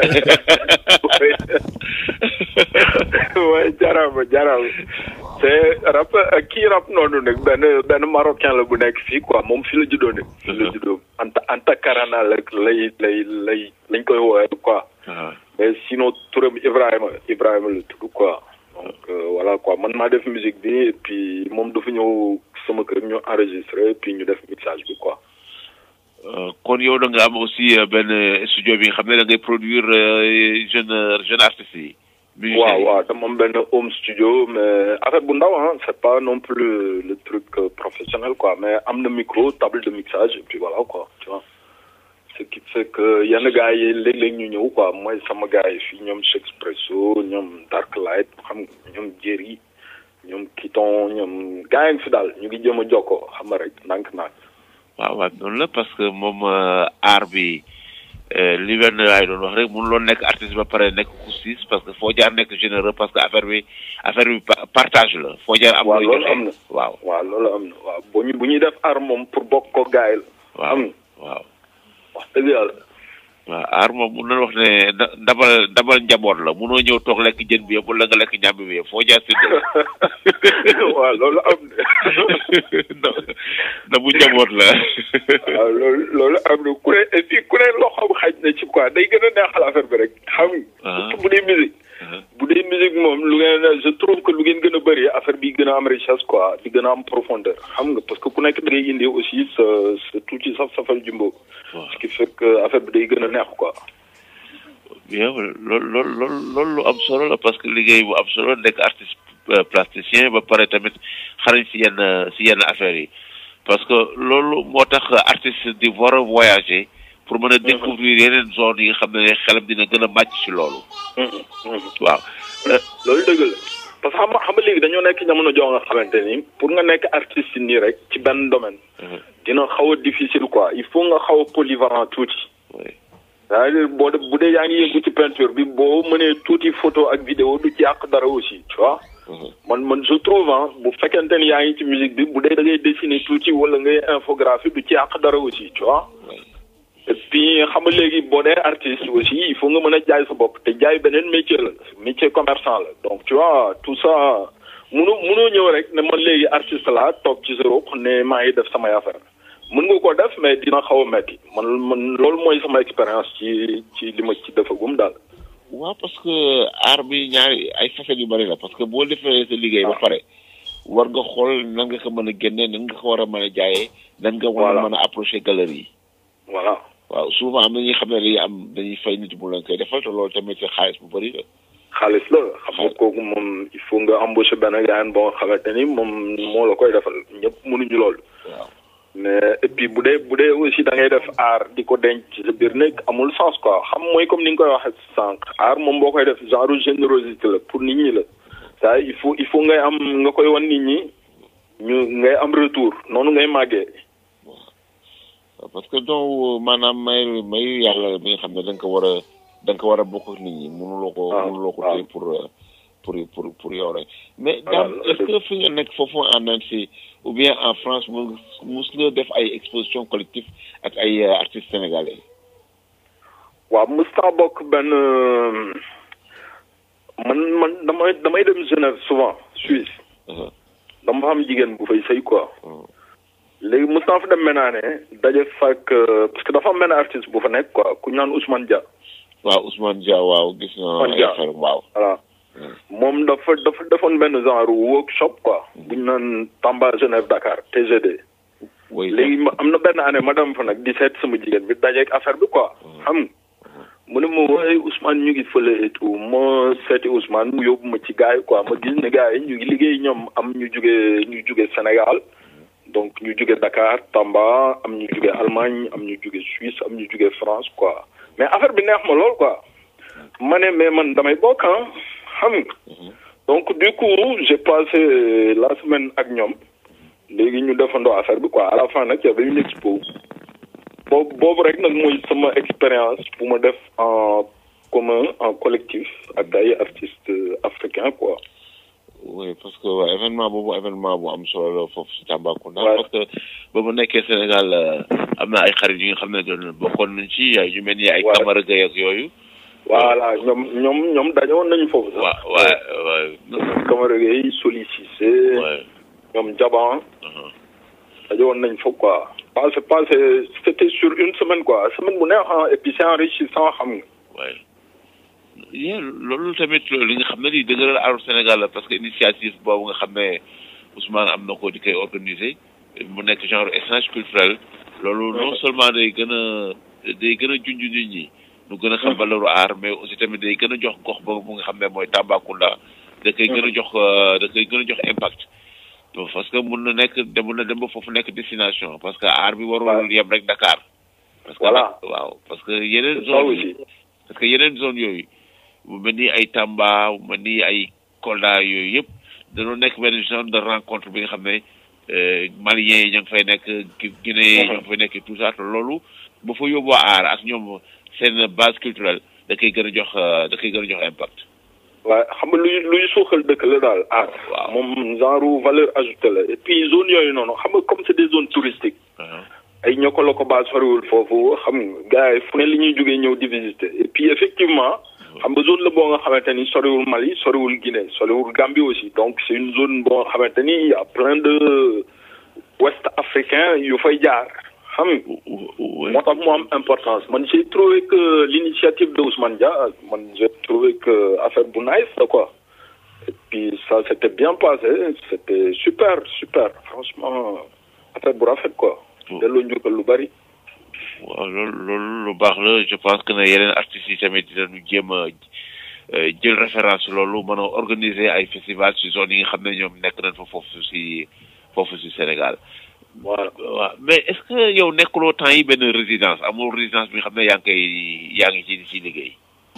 waaye jaraama jaraama te rap kii rap noonu nag benn benn marocain la bu nekk fii quoi moom fi la juddoo nag fi la juddoo anta anta karana la lay lay lay lañ koy woowee quoi mais sinon turam Ibrahima Ibrahima la tudd quoi donc euh, voilà quoi man maa def musique bi et puis moom dafa ñëw sama kër ñu enregistré et puis ñu def mixage bi quoi Euh, kon yow da nga am aussi euh, benn euh, studio bi nga xam ne da ngay produire euh, jeune jeune artistes yi. musiciens waaw yi. waaw dama am benn home studio mais affaire bu ndaw ah c'est pas non plus le, le truc euh, professionnel quoi mais am na micro table de mixage et puis voilà quoi tu vois ce qui fait que yenn gars yi léeg-léeg ñu ñëw quoi mooy sama gars yi fii ñoom Chexpresso ñoom Darklight xam nga ñoom Jerry ñoom Kiton ñoom gars yi ngi fi daal ñu ngi jëm a jokkoo xam nga rek ndànk-ndànk waaw waaw noonu la parce que moom euh, art bi euh, li benn laay doon wax rek mënuloo nekk artiste ba pare nekk xusis parce que foo jaar nekk généreux parce que affaire bi affaire bi pa- partage la foo jaar am waaw looy loolu joxe. am na waaw waaw loolu am na waaw bu ñu bu ñuy def art moom pour bokk ko gars yi la waaw am waaw wax dëgg yàlla waaw art moom mun nañu wax ne da- dabal dabal njaboot la munoo ñëw toog lekk jën bi yëpp wala nga lekk ñàmbi bi yëpp foo jaar si waaw loolu am na da bu njaboot la waaw loolu loolu am na ku ne et puis ku ne loxoom xaj na ci quoi day gën a neexal affaire bi rek xam nga. Ah. surtout bu dee musique. bu dee musique moom lu ngeen je trouve que lu ngeen gën a bëri affaire bi gën a am richesse quoi di gën a am profondeur xam nga parce que ku nekk da ngay indi aussi sa sa tuuti saf safal jumbo. Waaw. ce qui fait que affaire bi day gën a neex quoi. bien loolu loolu loolu loolu lu am solo la parce que liggéey bu am solo nekk artiste euh, plasticien ba pare tamit xarañ si yenn si yenn affaires yi parce que loolu moo tax artiste di war a voyager pour mën a découvrir yeneen zone yi nga xam ne xelam dina gën a màcc si loolu waaw Euh, loolu dëgg la parce que xam nga xam nga léegi dañoo nekk jamono joo nga xamante ni pour nga nekk artiste nii rek ci benn domaine. dina xaw a difficile quoi il faut nga xaw a polyvalent tuuti. oui. c'est-à-dire boo de bu dee yaa ngi yëngu ci peinture bi boo mënee tuuti photo ak vidéo du ci yàq dara aussi tu vois. man man je trouve ah bu fekkente ni yaa ngi ci musique bi bu dee da ngay dessiner tuuti wala ngay infographie du ci yàq dara aussi tu vois. et puis xam nga léegi boo dee artiste aussi il faut nga mën a jaay sa bopp te jaay beneen métier la métier commerçant la donc tu vois tout ça munu munoo ñëw rek ne man léegi artiste laa toog ci sa ruq ne maa ngi def samay affaire mën nga ko def mais dina xaw a metti man man loolu mooy sama expérience ci ci li ma ci defagum daal. waaw parce que art bi ñaari ay facettes yu bari la parce que boo defee sa liggéey ba pare war nga xool nan nga ko mën a génne nan nga ko war a mën a jaayee nan nga war a Voilà. mën a approcher galerie yi voilà waaw souvent am na ñuy xam ne dañuy am dañuy fay nit mu leen koy defal te loolu tamit xaalis bu bari la xaalis la xam nga kooku moom il faut nga embaucher benn gars boo xamante ni moom moo la koy defal ñëpp mënuñu loolu. waaw mais et puis bu dee bu dee aussi da ngay def aar di ko denc ci sa biir nekk amul sens quoi xam mooy comme ni nga koy waxee sànq aar moom boo koy def genre générosité la pour nit ñi la ça il faut il faut ngay am nga koy wan nit ñi ñu ngay am retour noonu ngay màggee. parce que donc maanaam may mayu yàlla bi nga xam ne da nga ko war a da nga ko war a bokk ak nit ñi mënuloo ko waaw mënuloo ko waaw. téye pour euh, pour pour pour yow rek mais Voilà, daam est-ce que fi nga nekk foofu en Annecy ou bien en France mu mus nga def ay exposition collective ak ay euh, artistes sénégalais waaw Moustapha bokk benn euh, man man damay damay dem Genève souvent Suisse Uh-huh. dama fa am jigéen bu fay sëy quoi Uh-huh. léegi Moustapha fa dem menaane daje fak parce que dafa am benn artiste bu fa nekk quoi ku ñu naan Ousmane Dia waaw Ousmane Dia waaw gis na Ousmane ay Dia. affaire waaw voilà moom dafa dafa defoon benn genre workshop quoi bu ñu naan Tamba Genève Dakar TGD oui léegi ma am na benn année ma dem fa nag di seet sama jigéen bi dajeeg affaire bi quoi xam nga mu ne ma waaye Ousmane ñu ngi fële et tout ma seeti Ousmane mu yóbbu ma ci gars yi quoi ma gis ne gars yi ñu ngi liggéey ñoom am ñu jugee ñu jugee Sénégal donc ñu jugee Dakar Tamba am ñu jugee Allemagne am ñu jugee Suisse am ñu jugee France quoi mais affaire bi neex ma lool quoi ma ne mais man damay bokk ah xam nga donc du coup j'ai passé la semaine ak ñoom léegi ñu defandoo affaire bi quoi à la fin nag y avait une expo boobu boobu rek nag mooy sama expérience bu ma def en commun en collectif ak ay artistes africains quoi. oui parce que waaw événement boobu événement bu am solo la foofu si Tambacounda. Ouais. parce que ba mu nekkee Sénégal euh, am na ay xarit yi nga xam ne doon bokkoon nañ ci ay yu mel ni ay Ouais. Camara Gueye ak yooyu. voilà ñoom ñoom ñoom dañoon nañu foofu sax. waaw waaw waaw. Camara Gueye Soli Cissé. Ouais. ñoom Jaban Uh-huh. dañoon nañ foofu quoi. passé passé c'était sur une semaine quoi semaine bu neex ah et puis c'est enrichissant xam nga. waaye yéen loolu tamit li nga xam ne lii dëgëral aaru Sénégal la parce que initiative boobu nga xam ne Ousmane am na ko di koy organiser mu nekk genre échange culturel loolu non seulement day gën a day gën a junj nit ñi nu gën a xam valeuru aar mais aussi tamit day gën a jox gox boobu bu nga xam ne mooy Tambacounda da koy gën a jox euh, da koy gën a jox impact donc parce que mun na nekk de mun na dem ba foofu nekk destination parce que aar bi warul Ouais. yem rek Dakar parce que Voilà. waaw parce que yeneen ça zone yi aussi. parce que yeneen zone yooyu mu mel ni ay Tamba mu mel ni ay Kolda yooyu yëpp dañoo nekk benn zone de rencontre bi nga xam ne euh, Maliens yi ñoo ngi fay nekk Gu- Guinée yi ñoo ngi fay nekk et tout ça te loolu bu fa yóbboo aar ak ñoom seen base culturelle da koy gën a jox euh, da koy gën a jox impact. waaye xam nga luy luy suuxal dëkk la daal ah. Waaw. moom genre valeur ajoutée la et puis zone yooyu noonu xam nga comme c'est des zones touristiques. Uh-huh. ay ñoko la ko baa soriwul foofu xam nga gars yi fu ne li ñuy jógee ñëw di visiter et puis effectivement xam nga zone la boo nga xamante ni soriwul Mali soriwul Guinée soriwul Gambie aussi donc c'est une zone boo nga xamante ni y a plein de ouest africains yu fay jaar xam nga Ouais. moo tax mu am importance man j'ai trouvé que l'initiative de Ousmane Dia man j'ai trouvé que affaire bu nice la quoi et puis ça s'était bien passé c'était super super franchement affaire bu rafet quoi delloo njukkal lu bari waaw loolu loolu lu baax la je pense que ne yeneen artistes yi tamit dinañu jéem a euh, jël référence ci loolu mën a organiser ay festival ci zone yi nga xam ne ñoom nekk nañ fa foofu ci foofu ci Sénégal. voilà waaw mais est-ce que yow nekkuloo temps yi benn résidence amul résidence bi nga xam ne yaa ngi koy yaa ngi ci ci liggéey.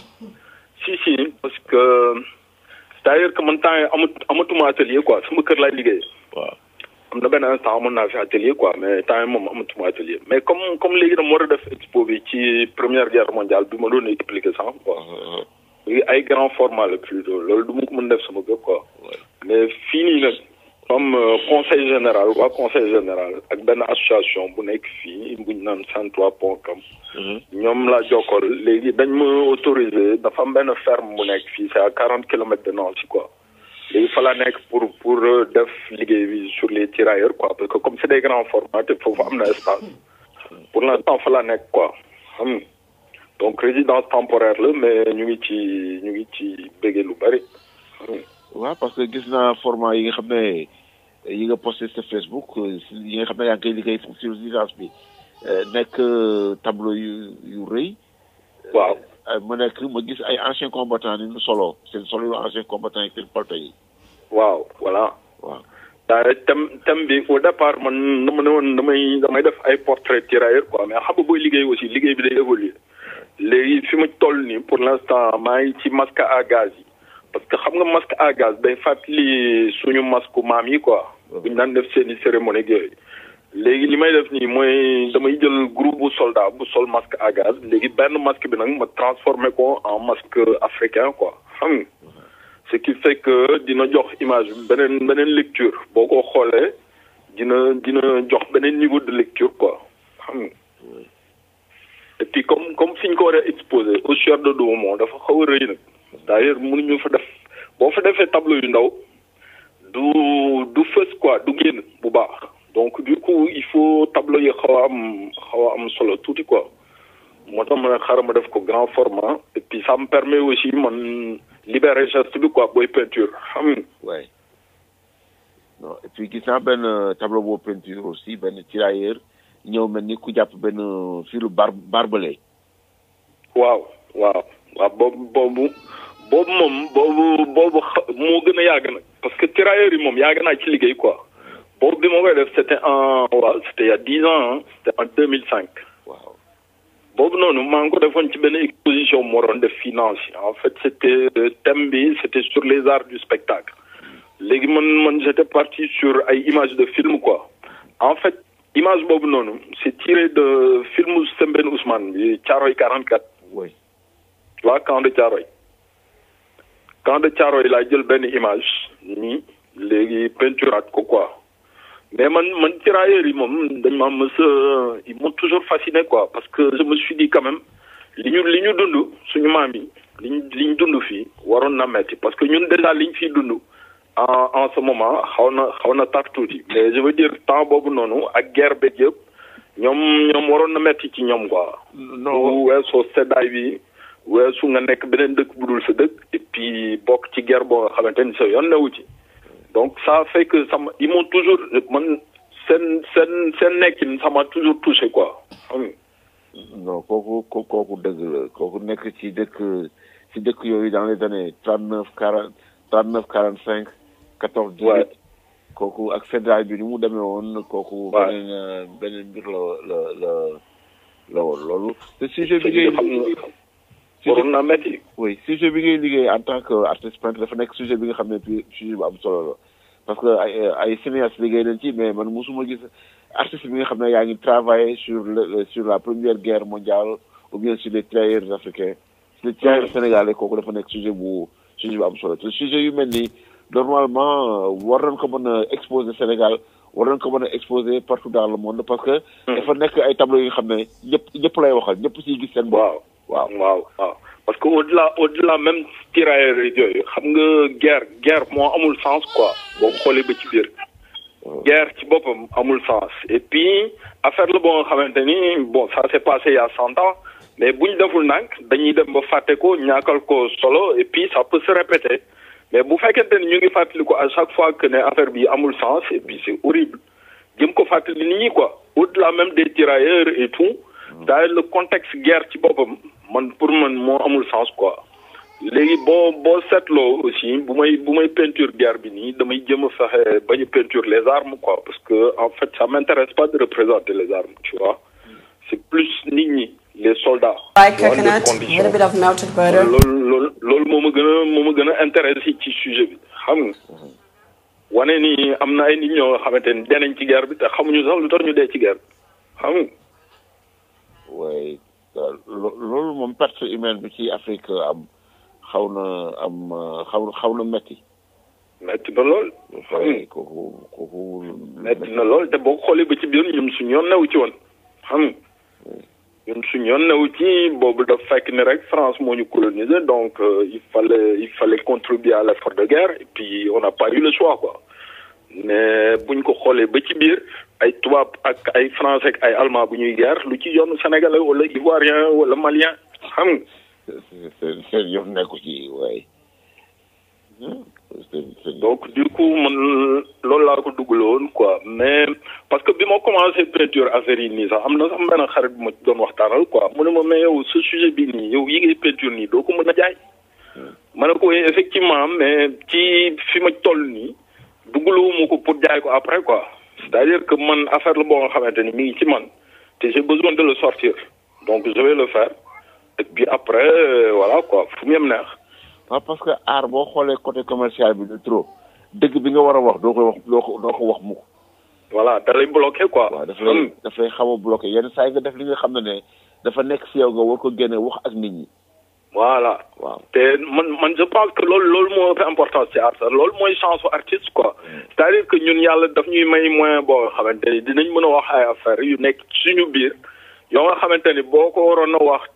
si si parce que c'est-à-dire que man temps yi amat amatuma atelier quoi sama kër laay liggéey waaw am na benn instant amoon naa fi atelier quoi mais temps yi moom amatuma atelier mais comme comme léegi dama war a def expo bi ci première guerre mondiale bi ma doon expliquer sànq quoi léegi ay grand format la plutôt loolu du ma ko mën def sama kër quoi mais fii nii nag comme euh, conseil général waa conseil général ak benn association bu nekk fii bu ñu naan cent trois point com ñoom laa jokkool léegi dañ ma autorisé dafa am benn ferme bu nekk fii c'est à quarante kilomètres de Nancy quoi léegi fa laa nekk pour pour euh, def liggéey bi sur les tirailleurs quoi parce que comme c'est des grands formats te foofu am na espace pour l'instant fa laa nekk quoi xam nga donc résidence temporaire la mais ñu ngi ci ñu ngi ci béggee lu bari waaw parce que gis naa format yi nga xam ne yi nga posté sa Facebook euh, si- yi nga xam ne yaa ngi koy liggéey foofu ci résidence bi euh, nekk euh, tableau yu yu rëy. waaw ay ma nekk ma gis ay anciens combattants ni ñu solo seen solo yu anciens combattants yi seen palto yi waaw voilà waaw daa thème thème bi au départ man dama ne woon damay damay def ay portrait tirailleur quoi mais xam nga booy liggéey aussi liggéey bi day évoluer léegi fi ma toll nii pour l'instant maa ngi ci masque à gaz yi parce que xam nga masque à gaz day fàttali suñu masque maam yi quoi buñ daan def seeni cérémonie ak yooyu léegi li may def nii mooy damay jël groupe bu soldat bu sol masque à gaz léegi benn masque bi nag ma transformé ko en masque africain quoi xam nga ce qui fait que dina jox image bi beneen beneen lecture boo ko xoolee dina dina jox beneen niveau de lecture quoi xam nga et puis comme comme fi ñu ko war a exposé au Sieur de Douaumont dafa xaw a rëy nag d'ailleurs mënuñu fa def boo fa defee tableau yu ndaw du du fës quoi du génn bu baax donc du coup il faut tableau yi xaw a am xaw a am solo tuuti quoi moo tax ma ne xaaral ma def ko grand format et puis ça me permet aussi man libérer geste bi quoi booy peinture xam nga ouais non et puis gis naa benn tableau boo peinture aussi benn tirailleur ñëw mel ni ku jàpp benn filu bar barbelé waaw waaw waaw boobu boobu boobu moom boobu boobu xa- moo gën a yàgg nag parce que tirailleurs yi moom yàgg naa ci liggéey quoi boobu bi ma koy def c'était en waaw c'était il y a dix ans hein, c'était en deux mille cinq waaw boobu noonu maa ngi ko defoon ci benn exposition moo doon def finance en fait c'était euh, thème bi c'était sur les arts du spectacle léegi man man j'étais parti sur ay images de film quoi en fait image boobu noonu c'est tiré de film Sembène Ousmane bi Thiaroye 44 oui waa camp de Thiaroye camp de Thiaroye laa jël benn image nii léegi peinturaat ko quoi mais man man tirailleurs yi moom dañ ma mës a ils m'ont toujours fasciné quoi parce que je me suis dit quand même li ñu li ñu dund suñu maam yi li ñu li ñu dund fii waroon na metti parce que ñun déjà li ñu fiy dund en en ce moment xaw na xaw na tar tuuti mais je veux dire temps boobu noonu ak guerre beeg yëpp ñoom ñoom waroon na metti ci ñoom quoi. non bu weesoo seddaay bi weesu nga nekk beneen dëkk bu dul sa dëkk et puis bokk ci guerre boo nga xamante ni sa yoon newu ci donc ça fait que ça m'a ils m'ont toujours man seen seen seen nekkin ça m'a toujours touché quoi xam nga non kooku ko- kooku dëgg la kooku nekk ci dëkk ci dëkk yooyu dans les années trente neuf quarante trente neuf quarante cinq quatorze dix Ouais. huit kooku ak seddaay bi ni mu demee woon kooku Ouais. beneen euh, beneen mbir la la la la woon loolu te sujet bi te ngay xam nga waroon naa metti oui sujet bi ngay liggéey en tant que artiste peintre dafa nekk sujet bi nga xam ne puis sujet bu am solo la parce que ay ay cinéaste liggéey nañ ci mais man mosuma gis artiste bi nga xam ne yaa ngi travailler sur le sur la première guerre mondiale ou bien sur les tirailleurs africains sur les tirailleurs sénégalais kooku dafa nekk sujet bu sujet bu am solo te sujet yu mel nii normalement euh, war nañ ko mën a exposer Sénégal war nañ ko mën a exposer partout dans le monde parce que dafa nekk ay tableaux yi nga xam ne ñëpp ñëpp lay waxal ñëpp siy gis seen bopp waaw waaw waaw waaw parce que au delà au delà même tirailleurs yooyu xam nga guerre guerre moo amul sens quoi boo xoolee ba ci biir guerre ci boppam amul sens et puis affaire la boo nga xamante ni bon ça s'est passé il y a cent ans mais bu ñu deful nànk dañuy dem ba fàtte ko ñàkkal ko solo et puis ça peut se répéter mais bu fekkente ni ñu ngi fàttali ko à chaque fois que ne affaire bi amul sens et puis c'est horrible jëm ko fàttali nit ñi quoi au delà même des tirailleurs et tout d'ailleurs le contexte guerre ci boppam man pour man moo amul sens quoi léegi boo boo seetloo aussi bu may bu may peinture guerre bi nii damay jëm a fexe bañ a peinture les armes quoi parce que en fait ça m'intéresse pas de représenter les armes tu vois c'est plus nit ñi les soldats. Fried dans les coconut, a conditions. little bit of melted butter. loolu loolu loolu moo ma gën a moo ma gën a intéressé ci sujet bi xam nga wane ni am na ay nit ñoo nga xamante ni dee nañ ci guerre bi te xamuñu sax lu tax ñu dee ci guerre bi xam nga waaye lo- loolu moom perte humaine bi ci Afrique am xaw na am xaw xaw na metti metti na lool waaye kooku kooku metti na lool te boo xoolee ba ci biir ñun suñu yoon newu ci woon xam nga ñun suñu yoon newu ci boobu daf fekk ni rek France moo ñu colonisé donc euh, il fallait il fallait contribuer à l'effort de guerre et puis on n'a pas eu le choix quoi mais buñ ko xoolee ba ci biir ay tubaab ak ay français ak ay allemand bu ñuy guerre lu ci yoonu sénégalais wala ivoirien wala malien xam nga seen seen yoon nekku ci waaye donc du coup man loolu laa ko dugaloon quoi mais parce que bi ma commencé peinture affaire yi nii sax am na sax benn xarit bu ma doon waxtaanal quoi mu ne ma mais yow ce sujet bi nii yow yi ngay peinture nii doo ko mën a jaay. ma ne ko oui effectivement mais ci fi ma toll nii dugaluma ko pour jaay ko après quoi c'est-à-dire que man affaire la boo nga xamante ni mi ngi ci man te j'ai besoin de le sortir donc je vais le faire et puis après euh, voilà quoi fu mu yem neex. waaw parce que aar boo xoolee côté commercial bi de trop dëgg bi nga war a wax doo koy wax doo ko doo ko wax mukk voilà da lay bloqué quoi. waaw daf lay daf lay xaw a bloqué yenn saa yi nga def li nga xam ne ne dafa nekk si yow nga war ko génne wax ak nit ñi voilà waaw te man man je pense que loolu loolu moo ëpp importance ci art sax loolu mooy chance su artiste quoi c'est-à-dire que ñun yàlla daf ñuy may moyen boo xamante ni dinañ mën a wax ay affaires yu nekk suñu biir yoo nga xamante ni boo ko waroon a wax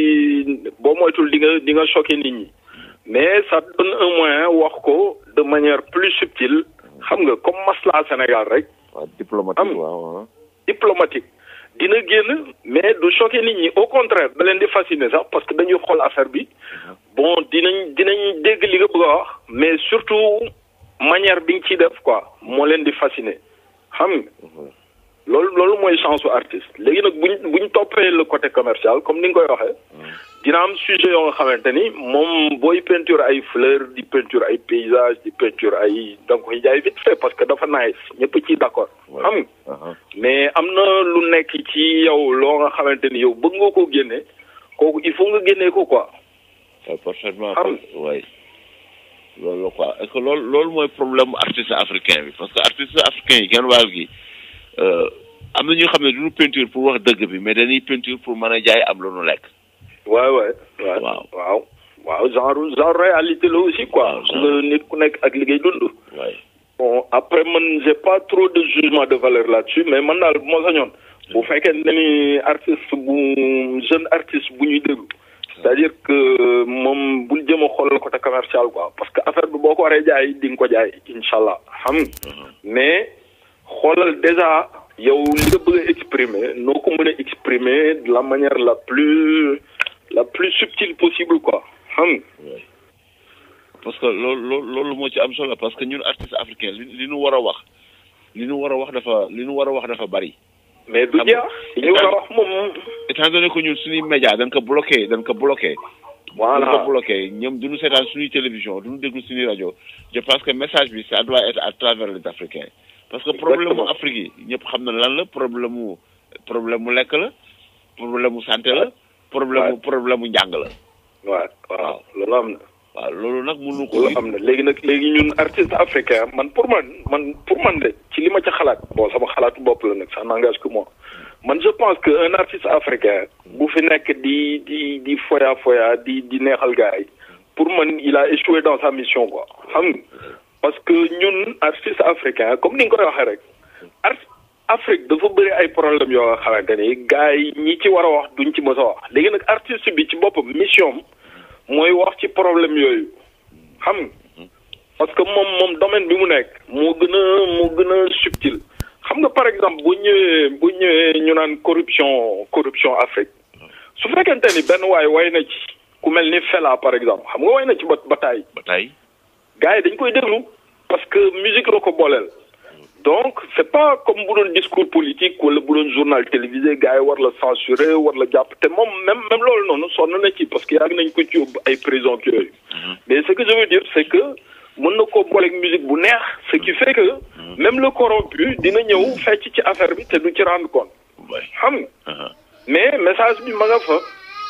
ci boo moytul di nga di nga choqué nit ñi mais ça donne un moyen wax ko de manière plus subtile xam nga comme masla Sénégal rek waaw diplomatique Am. waaw waaw diplomatique dina génn mais du choqué nit ñi au contraire da leen di fasciner sax parce que dañuy xool affaire bi bon dinañ dinañ dégg li nga bëgg a wax mais surtout manière bi nga ciy def quoi moo leen di fasciner xam nga loolu loolu mooy chance su artiste léegi nag buñ buñ toppee le côté commercial comme ni nga koy waxee dina am sujet yoo nga xamante ni moom booy peinture ay fleurs di peinture ay paysages di peinture ay da nga koy jaay vite fait parce que dafa nice ñëpp ciy d'accord xam nga aha mais am na lu nekk ci yow loo nga xamante ni yow bëgg nga koo génne kooku il faut nga génnee ko quoi waaw parfaitement Am. waay loolu la quoi est-ce que loolu loolu mooy problème mu artiste africain bi parce que artiste africain yi genn wàll gi euh, am na ñoo xam ne duñu peinture pour wax dëgg bi mais dañuy peinture pour mën a jaay am lu nu lekk waay waay waay Waaw. waaw waaw genre genre réalité la aussi quoi Waaw, xam nga nit ku nekk ak liggéey dund waay bon après man j'ai pas trop de jugement de valeur là-dessus mais man daal bu ma sañoon bu fekkee ne ni artiste bu jeune artiste bu ñuy déglu c'est-à-dire que moom bul jëm a xool côté commercial quoi parce que affaire bi boo ko waree jaay di nga ko jaay incha allah xam nga mais xoolal déjà yow li nga bëgg a exprimer noo ko mën a exprimer de la manière la plus la plus subtile possible quoi xam nga parce que loolu loolu loolu moo ci am solo parce que ñun artiste africain li li ñu war a wax li ñu war a wax dafa li ñu war a wax dafa bari mais du Xam nga, jeex li ñu war a wax moom étant donné que ñun suñuy média dañ ko bloqué dañ ko bloqué voilà dañ ko bloqué ñoom duñu seetaan suñuy télévision duñu déglu suñuy rajo je pense que message bi ça doit être à travers les africains parce que problème mu Exactement. Afrique yi ñëpp xam na lan la problème mu problème mu lekk la problème mu santé la problème mu problème mu njàng la waaw waaw loolu am na waaw loolu nag mënu ko loolu am na léegi nag léegi ñun artiste africain man pour man man pour man de ci li ma ca xalaat bon sama xalaatu bopp la nag ça n'engage que moi man je pense que un artiste africain bu fi nekk di di di foya foya di di neexal gars yi pour man il a échoué dans sa mission quoi xam nga parce que ñun artiste africain comme ni nga koy waxee rek art Afrique dafa bëri ay problème yoo nga xamante ni gars yi ñi ci war a wax duñ ci mës a wax léegi nag artiste bi ci boppam mission am mooy wax ci problème yooyu xam nga parce que moom moom domaine bi mu nekk moo gën a moo gën a subtil xam nga par exemple bu ñëwee bu ñëwee ñu naan corruption corruption Afrique su fekkente ni benn waay way na ci ku mel ni Fela par exemple xam nga way na ci ba bataay ba tey gars yi dañ koy déglu parce que musique la ko booleel donc c'est pas comme bu doon discours politique wala bu doon journal télévisé gars yi war la censurer war la jàpp te moom même même loolu noonu sonn na ci parce que yàgg nañ ko ci yóbbu ay prison ak yooyu mais ce que je veux dire c'est que mën na koo booleeg musique bu neex ce qui fait que même le corrompu dina ñëw fecc ci affaire bi te du ci rendre compte waay xam nga mais message bi ma nga fa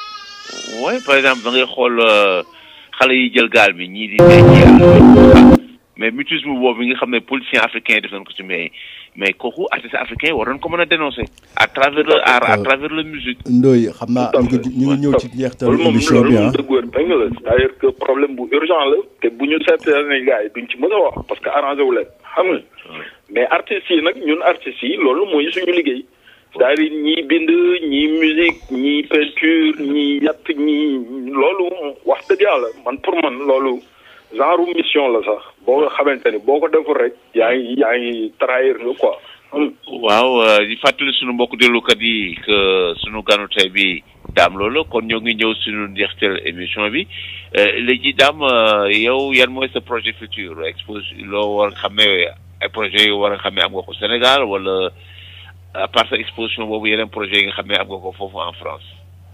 waaye par exemple da ngay xool euh, xale yi jël gaal bi ñii di dee ñii mais mutisme boobu nga xam ne politiciens africains yi def nañ ko ci mais mais kooku artiste africain war nañ ko mën a dénoncer à travers le art à travers la musique Ndoye xam naa Tout à ñu ngi fait. ñu ngi ñëw ci loolu njeextalu moom émission loolu bi moom ah dëgg wér péng la c'est-à-dire que problème bu urgent la te bu ñu seetee ne gars yi duñ ci mën a wax parce que arrangé wu leen xam nga mais artistes yi nag ñun artistes yi loolu mooy suñu liggéey c'est-à-dire ñii bind ñii musique ñii peinture ñii yatt ñii loolu wax dëgg yàlla man pour man loolu genre mission la sax boo nga xamante ni boo ko deful rek yaa ngi yaa ngi trahir nga quoi waaw euh, di fàttali sunu mbokk déglukat yi que sunu ganu tey bi daam loolu kon ñoo ngi ñëw suñu njeexteel émission bi léegi daam yow yan mooy sa projet futur expose loo war a xam ne ay projet yu war a xam ne am nga ko Sénégal wala à part sa exposition boobu yeneen projet yi nga xam ne am nga ko foofu en France.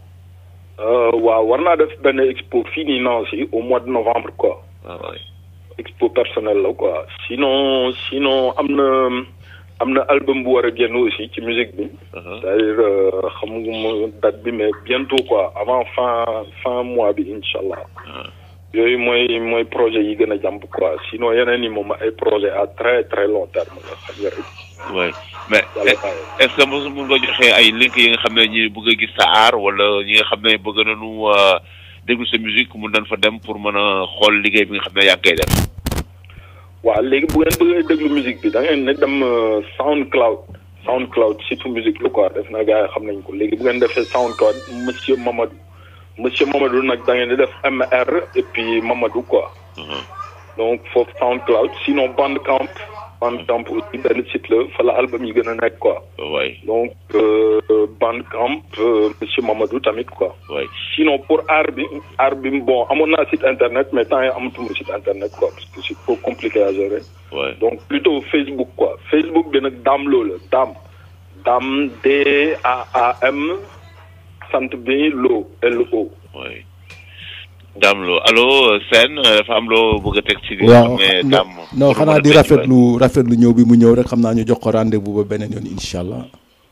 waaw war naa def benn expo fii nii Nancy au mois de novembre quoi. waaw expo personnel la quoi sinon sinon am na am na album bu war a génn aussi ci musique bi. c'est-à-dire xam nga date bi mais bientôt quoi avant fin fin mois bi incha allah. yooyu mooy mooy projet yi gën a jàmp quoi sinon yeneen yi moom ay projet à très très long terme la xam nga rek. oui mais est-ce que mos mun nga joxe ay link yi nga xam ne ñi bëgg a gis sa art wala ñi nga xam ne bëgg nañu déglu sa musique mun nañ fa dem pour mën a xool liggéey bi nga xam ne yaa ngi koy def. waaw léegi bu ngeen bëggee déglu musique bi da ngeen ne dem SoundCloud SoundCloud surtout musique la quoi def na gars yi xam nañ ko léegi bu ngeen defee SoundCloud monsieur Mamadou monsieur Mamadou nag da ngeen di def MR et puis Mamadou quoi. donc foofu SoundCloud sinon Bandcamp. Bandcamp aussi benn site la fa la album yi gën a nekk quoi. oui donc Bandcamp monsieur Mamadou tamit quoi. oui sinon pour art bi art bi bon amoon naa site internet mais temps yi amatuma site internet quoi parce que c'est trop compliqué à gérer. oui donc plutôt Facebook quoi Facebook bi nag Dame Lo la Dame Dame D A A M sant bi Lo L O. oui Dame Lo allo Sène dafa am loo bëgg a teg ci. waaw xam ne Dame non xanaa di rafetlu rafetlu ñëw bi mu ñëw rek xam naa ñu jox ko rendez-vous ba beneen yoon incha allah.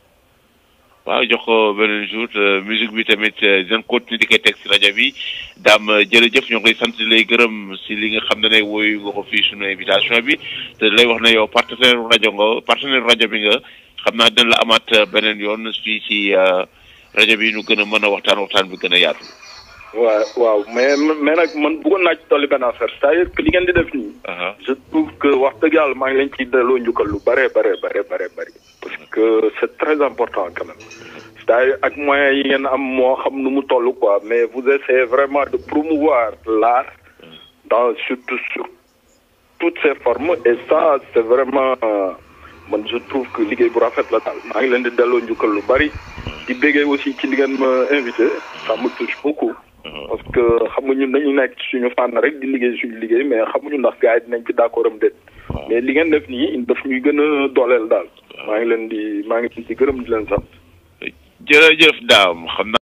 waaw jox ko beneen jour musique bi tamit dinañ continuer di koy teg si rajo bi Dame jërëjëf ñoo ngi lay sant lay gërëm si li nga xam ne ne woyu nga ko fii suñu invitation bi te lay wax ne yow partenaire rajo nga partenaire rajo bi nga xam naa dina la amaat beneen yoon fii ci rajo bi ñu gën a mën a waxtaan waxtaan bi gën a yaatu. waaw waaw mais mais nag man bëggoon naa ci dolli benn affaire c'est-à-dire que li ngeen di def nii. je trouve que wax dëgg yàlla maa ngi leen ciy delloo njukkal lu bare bare bare bare bare parce que c'est très important quand même. c'est-à-dire ak moyens yi ngeen am moo xam nu mu toll quoi mais vous essayez vraiment de promouvoir l'art dans surtout sur toutes ses formes et ça c'est vraiment man je trouve que liggéey bu rafet la daal maa ngi leen di delloo njukkal lu bari. di béggee aussi ci li ngeen ma invité ça me touche beaucoup. parce que xam nga ñun dañu nekk suñu fànn rek di liggéey suñu liggéey mais xamuñu ndax gars yi dinañ ci d'accord am déet. mais li ngeen def nii daf ñuy gën a dooleel daal. maa ngi leen di maa ngi leen di gërëm di leen sant. jërëjëf Dame xam naa